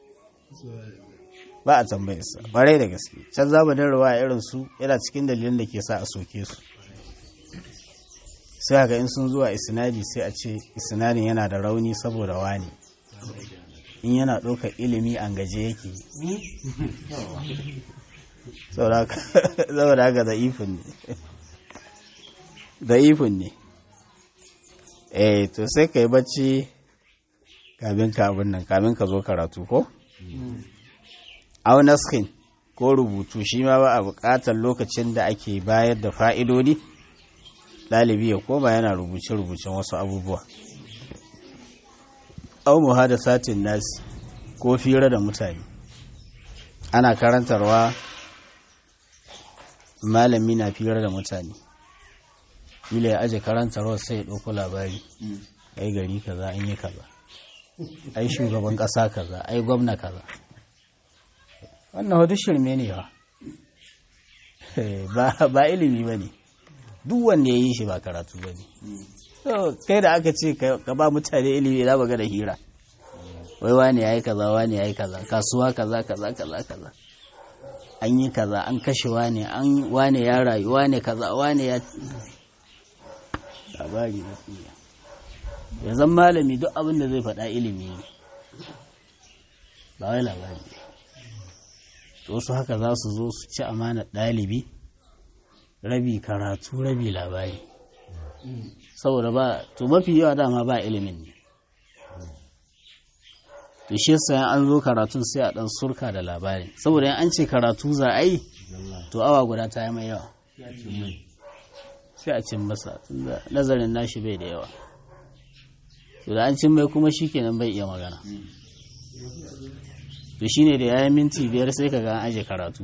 [SPEAKER 1] ba a tambayarsa ƙwarai da gaske can zamanin ruwa irin su yana cikin dalilin da ke sa a soke su sai haka in sun zuwa isnadi sai a ce isnadin yana da rauni saboda wani in yana ɗaukar ilimi an gaje yake saboda haka za'ifin ne za'ifin ne eh to sai ka yi bacci kamin ka abin nan kamin ka zo karatu ko? aunaskin ko rubutu shi ma ba a buƙatar lokacin da ake bayar da fa'idodi ɗalibi ya koma yana rubuce-rubucen wasu abubuwa au muhada satin nasi ko fira da mutane ana karantarwa malami na fira da mutane ila ya aje karantarwa sai ya ɗauko labari ai gari kaza an yi kaza ai shugaban ƙasa kaza ai gwamna kaza wannan wata shirme ne ba ba ilimi ba ne duk wanda ya yi shi ba karatu ba ne kai da aka ce ka ba mutane ilimi za ga da hira wai wani ya yi kaza wani ya yi kaza kasuwa kaza kaza kaza kaza an yi kaza an kashe wane an wane ya rayu wane kaza wane ya labari na tsiya ya zan malami duk abin da zai faɗa ilimi ne ba wai labari wasu haka za su zo su ci amanar ɗalibi rabi karatu rabi labari saboda ba to mafi yawa dama ba ilimin ne to shi yasa an zo karatun sai a dan surka da labari saboda in an ce karatu za a yi to awa guda ta yi mai yawa sai a cin masa tunda nazarin nashi bai da yawa to da an cin mai kuma shikenan bai iya magana to shine da yayin minti biyar sai ka ga an aje karatu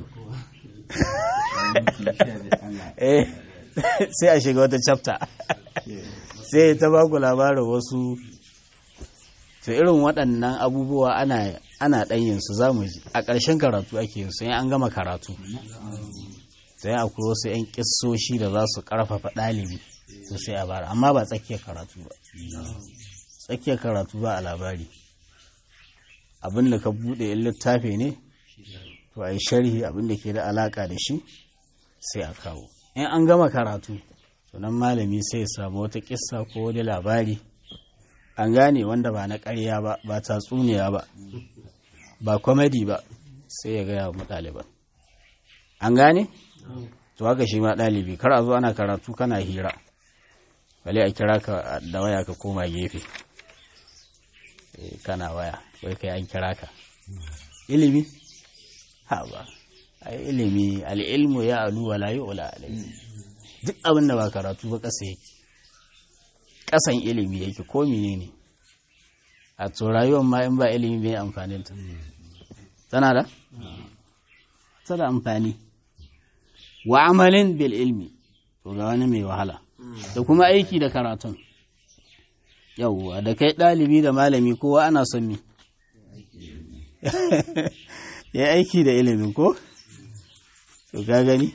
[SPEAKER 1] sai a shiga wata chapter sai ta ba ku labarin wasu to irin waɗannan abubuwa ana ana ɗanyin su za mu ji a ƙarshen karatu ake yin su in an gama karatu sai akwai wasu 'yan ƙissoshi da za su ƙarfafa ɗalibi to sai a bara amma ba tsakiyar karatu ba tsakiyar karatu ba a labari abin da ka buɗe in littafi ne to a yi sharhi abin da ke da alaƙa da shi sai a kawo in an gama karatu to nan malami sai ya samu wata ƙissa ko wani labari an gane wanda ba na ƙarya ba ba tatsuniya ba ba kwamadi ba sai ya gaya wa ɗaliban an gane to haka shi ma ɗalibi kar a zo ana karatu kana hira bale a kira ka da waya ka koma gefe kana waya wai kai an kira ka ilimi ha ba ai ilimi al'ilmu ya alu wa la yu'la alayhi duk abin da ba karatu ba ƙasa yake ƙasan ilimi yake ko menene a to rayuwar ma in ba ilimi bai amfanin ta tana da tana amfani wa amalin bil ilmi to ga wani mai wahala da kuma aiki da karatun yauwa da kai ɗalibi da malami kowa ana son mi ya aiki da ilimin ko to ga gani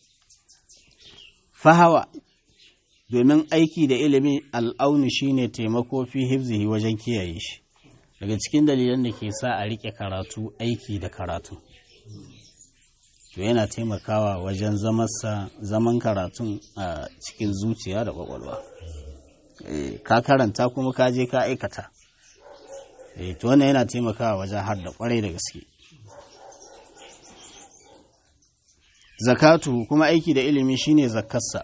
[SPEAKER 1] fahawa domin aiki da ilimi al'aunu shine taimako fi hifzihi wajen kiyaye shi daga cikin dalilan da ke sa a rike karatu aiki da karatu to yana taimakawa wajen zamansa zaman karatun a cikin zuciya da kwakwalwa ka karanta kuma ka je ka aikata to wannan yana taimakawa wajen har da kwarai da gaske zakatu kuma aiki da ilimi shine zakarsa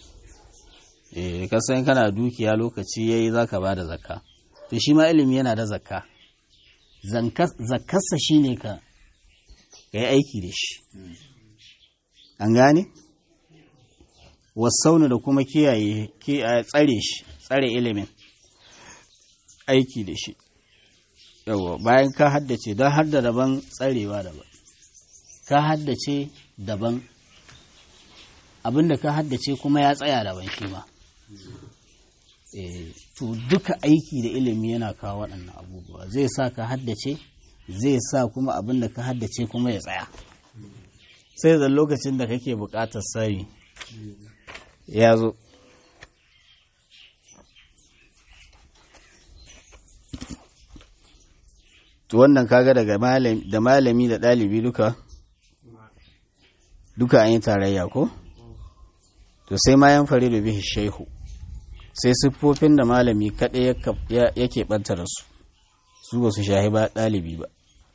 [SPEAKER 1] eh kasan kana dukiya lokaci yayi zaka bada zakka to shi ma ilimi yana da zakka zakkarsa shine ka yi aiki da shi an gane wasaunu da kuma kiyaye tsare shi tsare ilimin aiki da shi yawa bayan ka haddace don har da daban tsarewa daban ka haddace daban abinda ka haddace kuma ya tsaya daban shi ma to duka aiki da ilimi yana kawo waɗannan abubuwa zai sa ka haddace zai sa kuma abinda ka haddace kuma ya tsaya sai da lokacin da kake buƙatar sani ya zo to wannan kaga daga da malami da ɗalibi duka duka an yi tarayya ko to sai ma yan fari da bihi shehu sai siffofin da malami kaɗai yake ɓanta da su su ba su shahi ba ɗalibi ba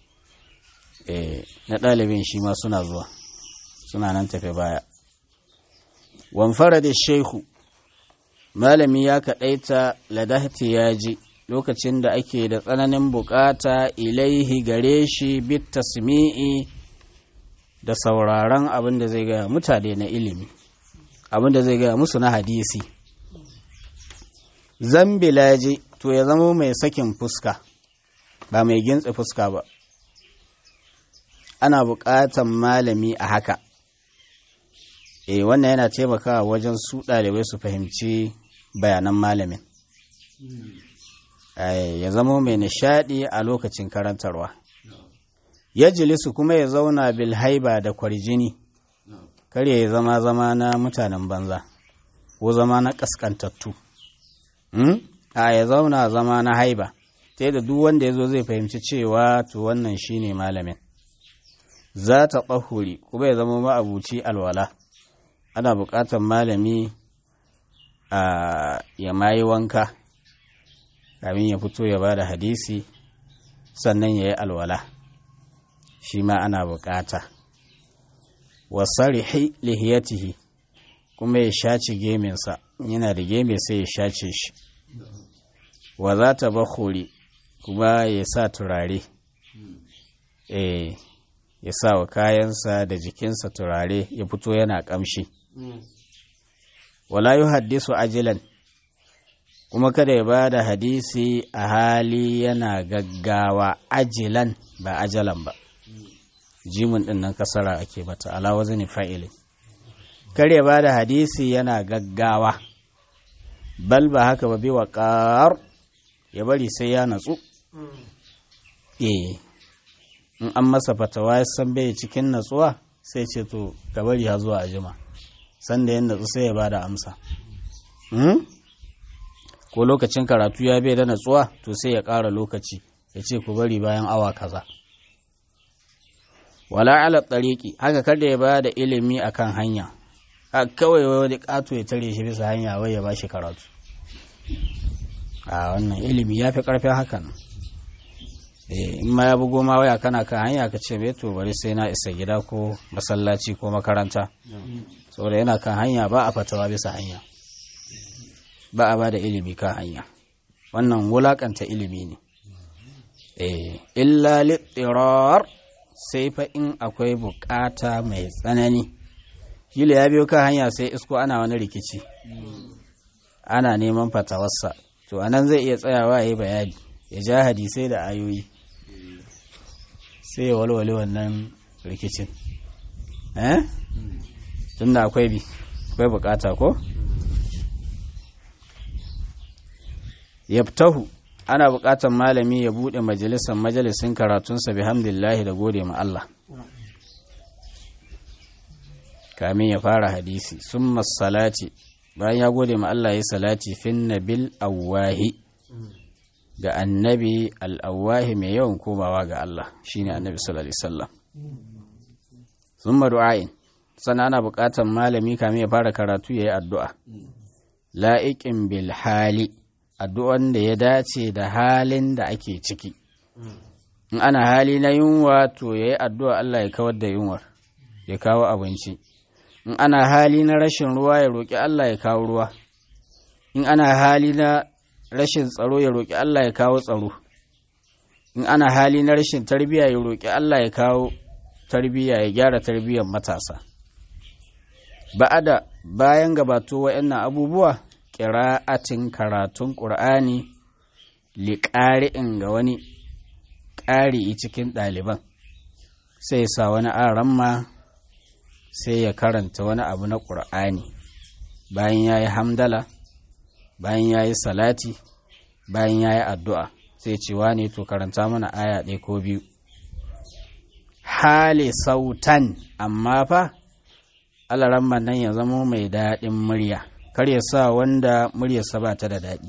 [SPEAKER 1] na ɗalibin shi ma suna zuwa suna nan tafe baya wamfara da shehu malami ya kaɗaita ladahti ya ji lokacin da ake da tsananin bukata ilaihi gare shi bit tasmi'i da sauraron abin da zai gaya mutane na ilimi abin da zai gaya musu na hadisi zambilaji to ya zama mai sakin fuska ba mai gintse fuska ba ana buƙatan malami a haka e wannan yana taimakawa wajen su ɗalibai su fahimci bayanan malamin ya zama mai nishadi a lokacin karantarwa ya jilisu kuma ya zauna bil haiba da kwarjini kar ya zama zama na mutanen banza ko zama na kaskantattu a ya zauna zama na haiba ta da duk wanda ya zo zai fahimci cewa to wannan shine malamin za ta ɓahuri kuma ya zama ma'abuci alwala ana buƙatar malami a ya mayi wanka kamin ya fito ya ba da hadisi sannan ya yi alwala shi ma ana buƙata wasarihi lihiyatihi kuma ya shaci geminsa yana da geme sai ya shace shi wa za ta bakuri kuma ya sa turare eh ya sa wa kayansa da jikinsa turare ya fito yana ƙamshi wala yi haddisu ajilan kuma kada ya ba da hadisi a hali yana gaggawa ajilan ba ajalan ba jimin ɗin nan kasara ake mata alawa zane fa'ilin kar ya ba da hadisi yana gaggawa bal ba haka ba biwa ƙar ya bari sai ya natsu eh in an masa fatawa ya san bai cikin natsuwa sai ce to ka bari ha zuwa ajima sanda yin natsu sai ya bada amsa ko lokacin karatu ya bai da natsuwa to sai ya ƙara lokaci ya ce ku bari bayan awa kaza wala ala tsariki haka kada ya bada ilimi akan hanya kawai wani ƙato ya tare shi bisa hanya wai ya ba shi karatu a wannan ilimi ya fi ƙarfin hakan in ma ya bugo ma waya kana kan hanya ka ce to bari sai na isa gida ko masallaci ko makaranta saboda yana kan hanya ba a fatawa bisa hanya ba a ba da ilimi kan hanya wannan wulakanta ilimi ne illa littirar sai fa in akwai bukata mai tsanani kila ya biyo kan hanya sai isko ana wani rikici ana neman fatawarsa to anan zai iya tsayawa ya yi bayani ya ja hadisai da ayoyi sai ya walwale wannan rikicin eh tunda akwai bi akwai bukata ko yabtahu ana bukatan malami ya bude majalisar majalisin karatunsa bihamdillahi da gode ma Allah kamin ya fara hadisi summa salati bayan ya gode ma Allah ya salati fin nabil awwahi ga annabi al'awahi mai yawan komawa ga Allah shine annabi sallallahu alaihi wasallam summa du'ain sannan ana buƙatar malami kamin ya fara karatu yayi addu'a la'iqin bil hali addu'an da ya dace da halin da ake ciki in ana hali na yunwa to yayi addu'a Allah ya kawar da yunwar ya kawo abinci in ana hali na rashin ruwa ya roƙi Allah ya kawo ruwa in ana hali na rashin tsaro ya roƙi Allah ya kawo tsaro in ana hali na rashin tarbiyya ya roƙi Allah ya kawo tarbiyya ya gyara tarbiyyar matasa ba'ada bayan gabato wa'annan abubuwa ƙira'atin karatun ƙur'ani liƙari'in ga wani ƙari cikin ɗaliban sai sa wani aramma sai ya karanta wani abu na ƙur'ani bayan ya yi hamdala bayan ya yi salati bayan ya yi addu'a sai cewa ne to karanta mana aya ɗaya ko biyu hali sautan amma fa alaramman nan ya zama mai daɗin murya kar ya sa wanda muryarsa ba ta da daɗi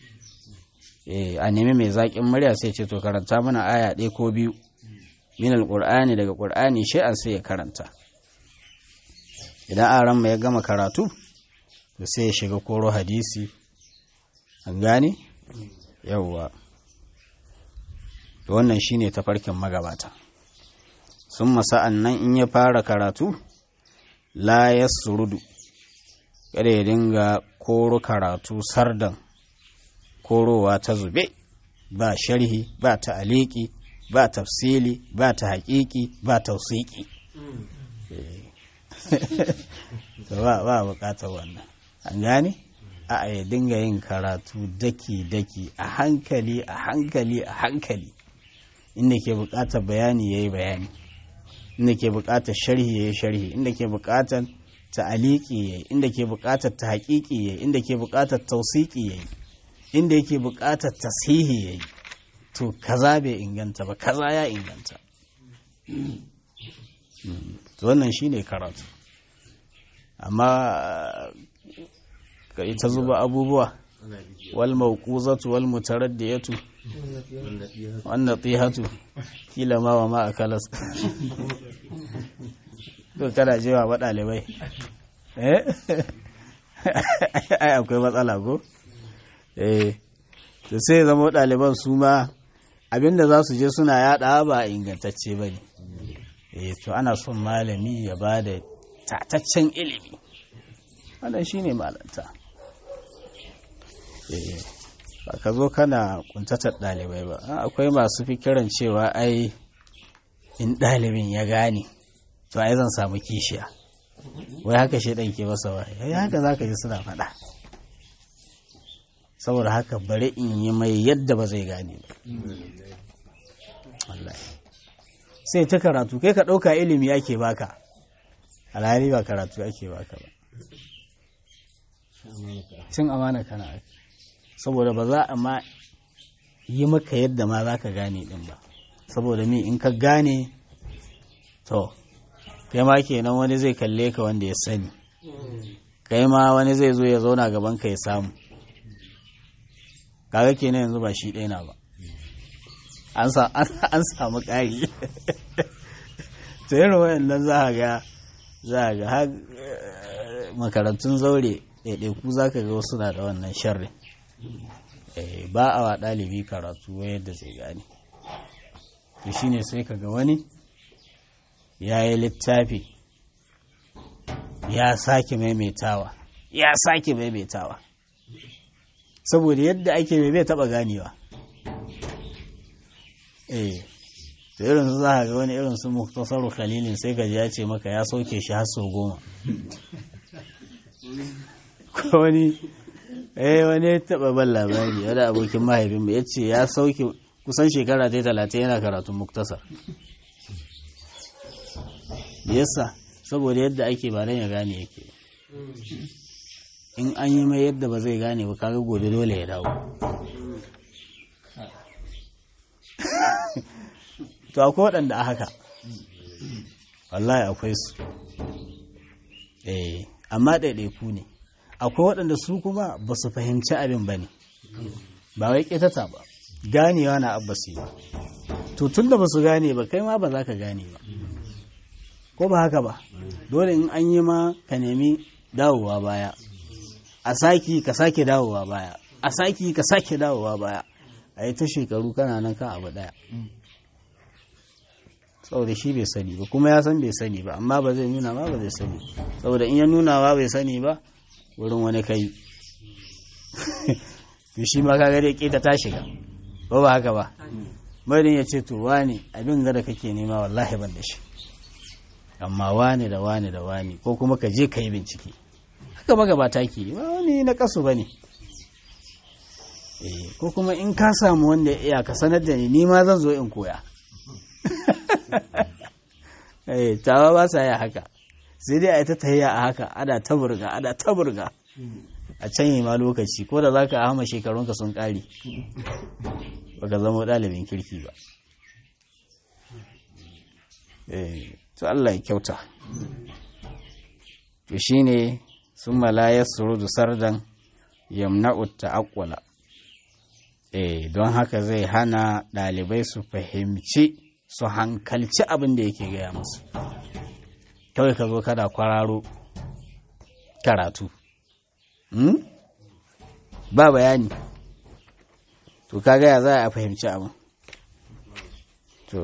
[SPEAKER 1] a nemi mai zaƙin murya sai ce to karanta mana aya ɗaya ko biyu min alƙur'ani daga ƙur'ani shi'an sai ya karanta idan aran ya gama karatu to sai ya shiga koro hadisi an gane yauwa to wannan shine tafarkin magabata sun masa'an nan in ya fara karatu la ya surudu kada ya dinga koro karatu sardan korowa ta zube ba sharhi ba ta aliki ba tafsili ba ta haƙiƙi ba tausiki ba ba bukatar wannan an gane a ya dinga yin karatu daki-daki a hankali a hankali a hankali inda ke bukatar bayani ya yi bayani inda ke bukatar sharhi ya yi sharhi inda ke bukatar ta'aliki ya yi inda ke bukatar ta haƙiƙi ya yi inda ke bukatar tausiki ya yi inda yake buƙatar tasihi ya yi to kaza bai inganta ba kaza ya inganta wannan shi ne karatu amma ka ita zuba abubuwa wal mawquzatu wal mutaraddiyatu wan natihatu kila ma wa ma akalas to kana jewa ba dalibai eh ai akwai matsala ko eh to sai zama ɗaliban su ma abinda za su je suna yada ba ingantacce ba ne eh to ana son malami ya ba da tataccen ilimi wannan shine malanta eh ba ka zo kana kuntatar ɗalibai ba akwai masu fikiran cewa ai in ɗalibin ya gane to ai zan samu kishiya wai haka shi ɗan ke masa wa ya haka za ka ji suna faɗa saboda haka bari in yi mai yadda ba zai gane ba sai ta karatu kai ka ɗauka ilimi ake baka alhali ba karatu ake baka ba cin amana kana ake saboda ba za a ma yi maka yadda ma za ka gane ɗin ba saboda mi in ka gane to kai ma kenan wani zai kalle ka wanda ya sani kai ma wani zai zo ya zauna gaban ka ya samu kaga kenan yanzu ba shi ɗaya na ba an samu ƙari ta yin wayannan za a ga za a ga makarantun zaure ɗaiɗaiku za ka ga wasu na da wannan sharri ba a wa ɗalibi karatu yadda zai gane to shine sai ka ga wani ya yi littafi ya sake maimaitawa ya sake maimaitawa saboda yadda ake mai bai taba ganewa eh da irin su za ga wani irin su muktasaru khalilin sai ka ya ce maka ya sauke shi har sau goma ko wani eh wani ya taba ban labari wani abokin mahaifinmu ya ce ya sauke kusan shekara ta talatin yana karatun muktasar yasa saboda yadda ake ba ya gane yake in an yi mai yadda ba zai gane ba kaga gobe dole ya dawo to akwai waɗanda a haka wallahi akwai su eh amma ɗaiɗaiku ne akwai waɗanda su kuma ba su fahimci abin ba ne ba wai ƙetata ba ganewa na abbasi ba to tun da ba su gane ba kai ma ba za ka gane ba ko ba haka ba dole in an yi ma ka nemi dawowa baya a saki ka sake dawowa baya a saki ka sake dawowa baya a yi ta shekaru kana nan kan abu daya saboda shi bai sani ba kuma ya san bai sani ba amma ba zai nuna ba ba zai sani saboda in ya nuna ba bai sani ba wurin wani kai to shi ma kaga dai keta ta shiga ba ba haka ba madin ya ce to wani abin da kake nema wallahi ban da shi amma wani da wani da wani ko kuma ka je ka yi bincike haka magabata ke ba wani na kasu ba ne ko kuma in ka samu wanda ya ka sanar da ni ni ma zan zo in koya tawa ba sa yi haka sai dai a yi ta tahiya a haka ana ta burga ana ta burga a can yi ma lokaci ko da za ka hama shekarunka sun ƙare baka zama ɗalibin kirki ba to Allah ya kyauta to shine sun malaya surudu sardan yamna'u ta'aqqula eh don haka zai hana ɗalibai su fahimci su hankalci abin da yake gaya musu kawai ka zo kada kwararo karatu ba bayani to ka gaya za a fahimci abin to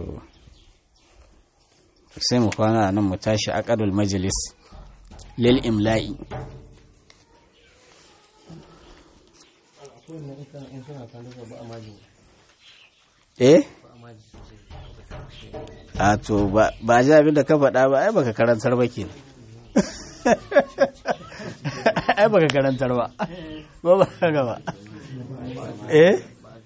[SPEAKER 1] sai mu kwana nan mu tashi aqadul majlis lil imla'i eh a to ba ji abin da ka faɗa ba ai baka karantar ba kenan ai baka karantar ba ba ba ka ba eh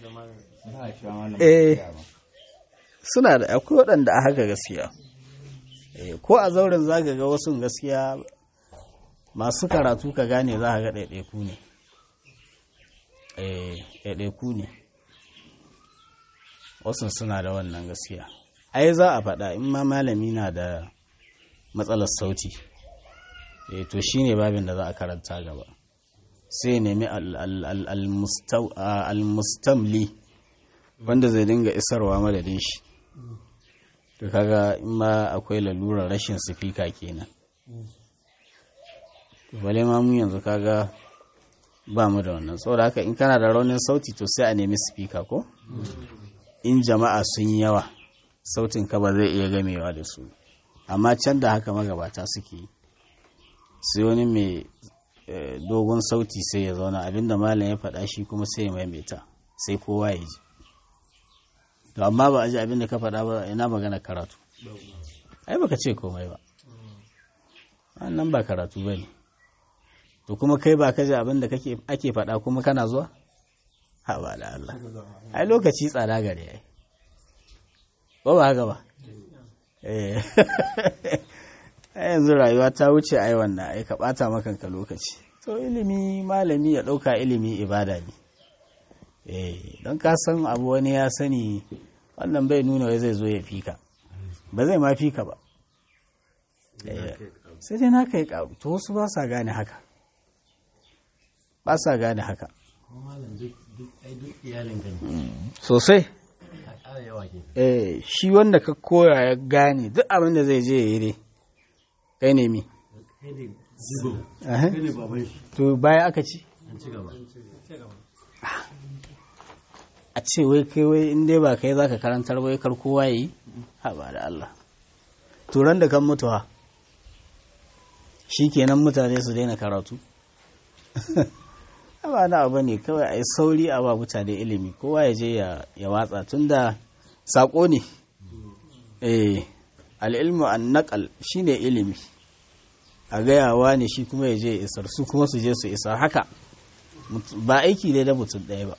[SPEAKER 1] eh suna da akwai waɗanda a haka gaskiya ko a zauren zaga ga wasu gaskiya masu karatu ka gane za ka ga ɗaiɗaiku ne ɗaiɗaiku ne wasu suna da wannan gaskiya ai za a faɗa in ma malami na da matsalar sauti e to shine babin da za a karanta gaba sai nemi al-mustamli wanda zai dinga isarwa madadin shi to kaga in ma akwai lalurar rashin sifika kenan bale ma mu yanzu kaga ba mu da wannan saboda haka in kana da raunin sauti to sai a nemi sifika ko in jama'a sun yawa sautin ka ba zai iya gamewa da su amma can da haka magabata suke sai wani mai dogon sauti sai ya zauna abinda malam ya faɗa shi kuma sai ya maimaita sai kowa ya ji to amma ba a ji abinda ka faɗa ba ina magana karatu ai baka ce komai ba wannan ba karatu ba ne to kuma kai ba ka ji abinda ake faɗa kuma kana zuwa ha ba da Allah ai lokaci tsada gare ai ba ba haka ba eh yanzu rayuwa ta wuce ai wannan ai ka bata makanka lokaci to ilimi malami ya dauka ilimi ibada ne eh don ka san abu wani ya sani wannan bai nuna wai zai zo ya fika ba zai ma fika ba sai dai na kai karu to wasu ba sa gane haka ba sa gane haka sosai eh shi wanda ka koya ya gane duk abin da zai je ya yi dai kai ne mi to baya aka ci a ce wai kai wai in dai ba kai zaka karantar wai kar kowa yi ha ba da Allah turan da kan mutuwa shi kenan mutane su daina karatu ba na abu ne kawai a yi sauri a ba mutane ilimi kowa ya je ya watsa tunda saƙo ne eh al'ilmu an naƙal shi ne ilimi a gayawa ne shi kuma ya je isar su kuma su je su isar haka ba aiki ne na mutum ɗaya ba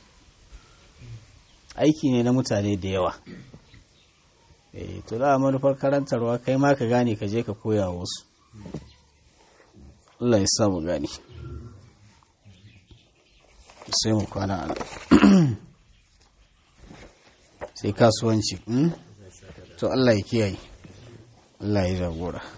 [SPEAKER 1] aiki ne na mutane da yawa eh to da manufar karantarwa kai ma ka gane ka je ka koya wasu Allah ya sa mu gane sai mu kwana a sai kasuwanci to Allah ya kiyaye Allah ya jagora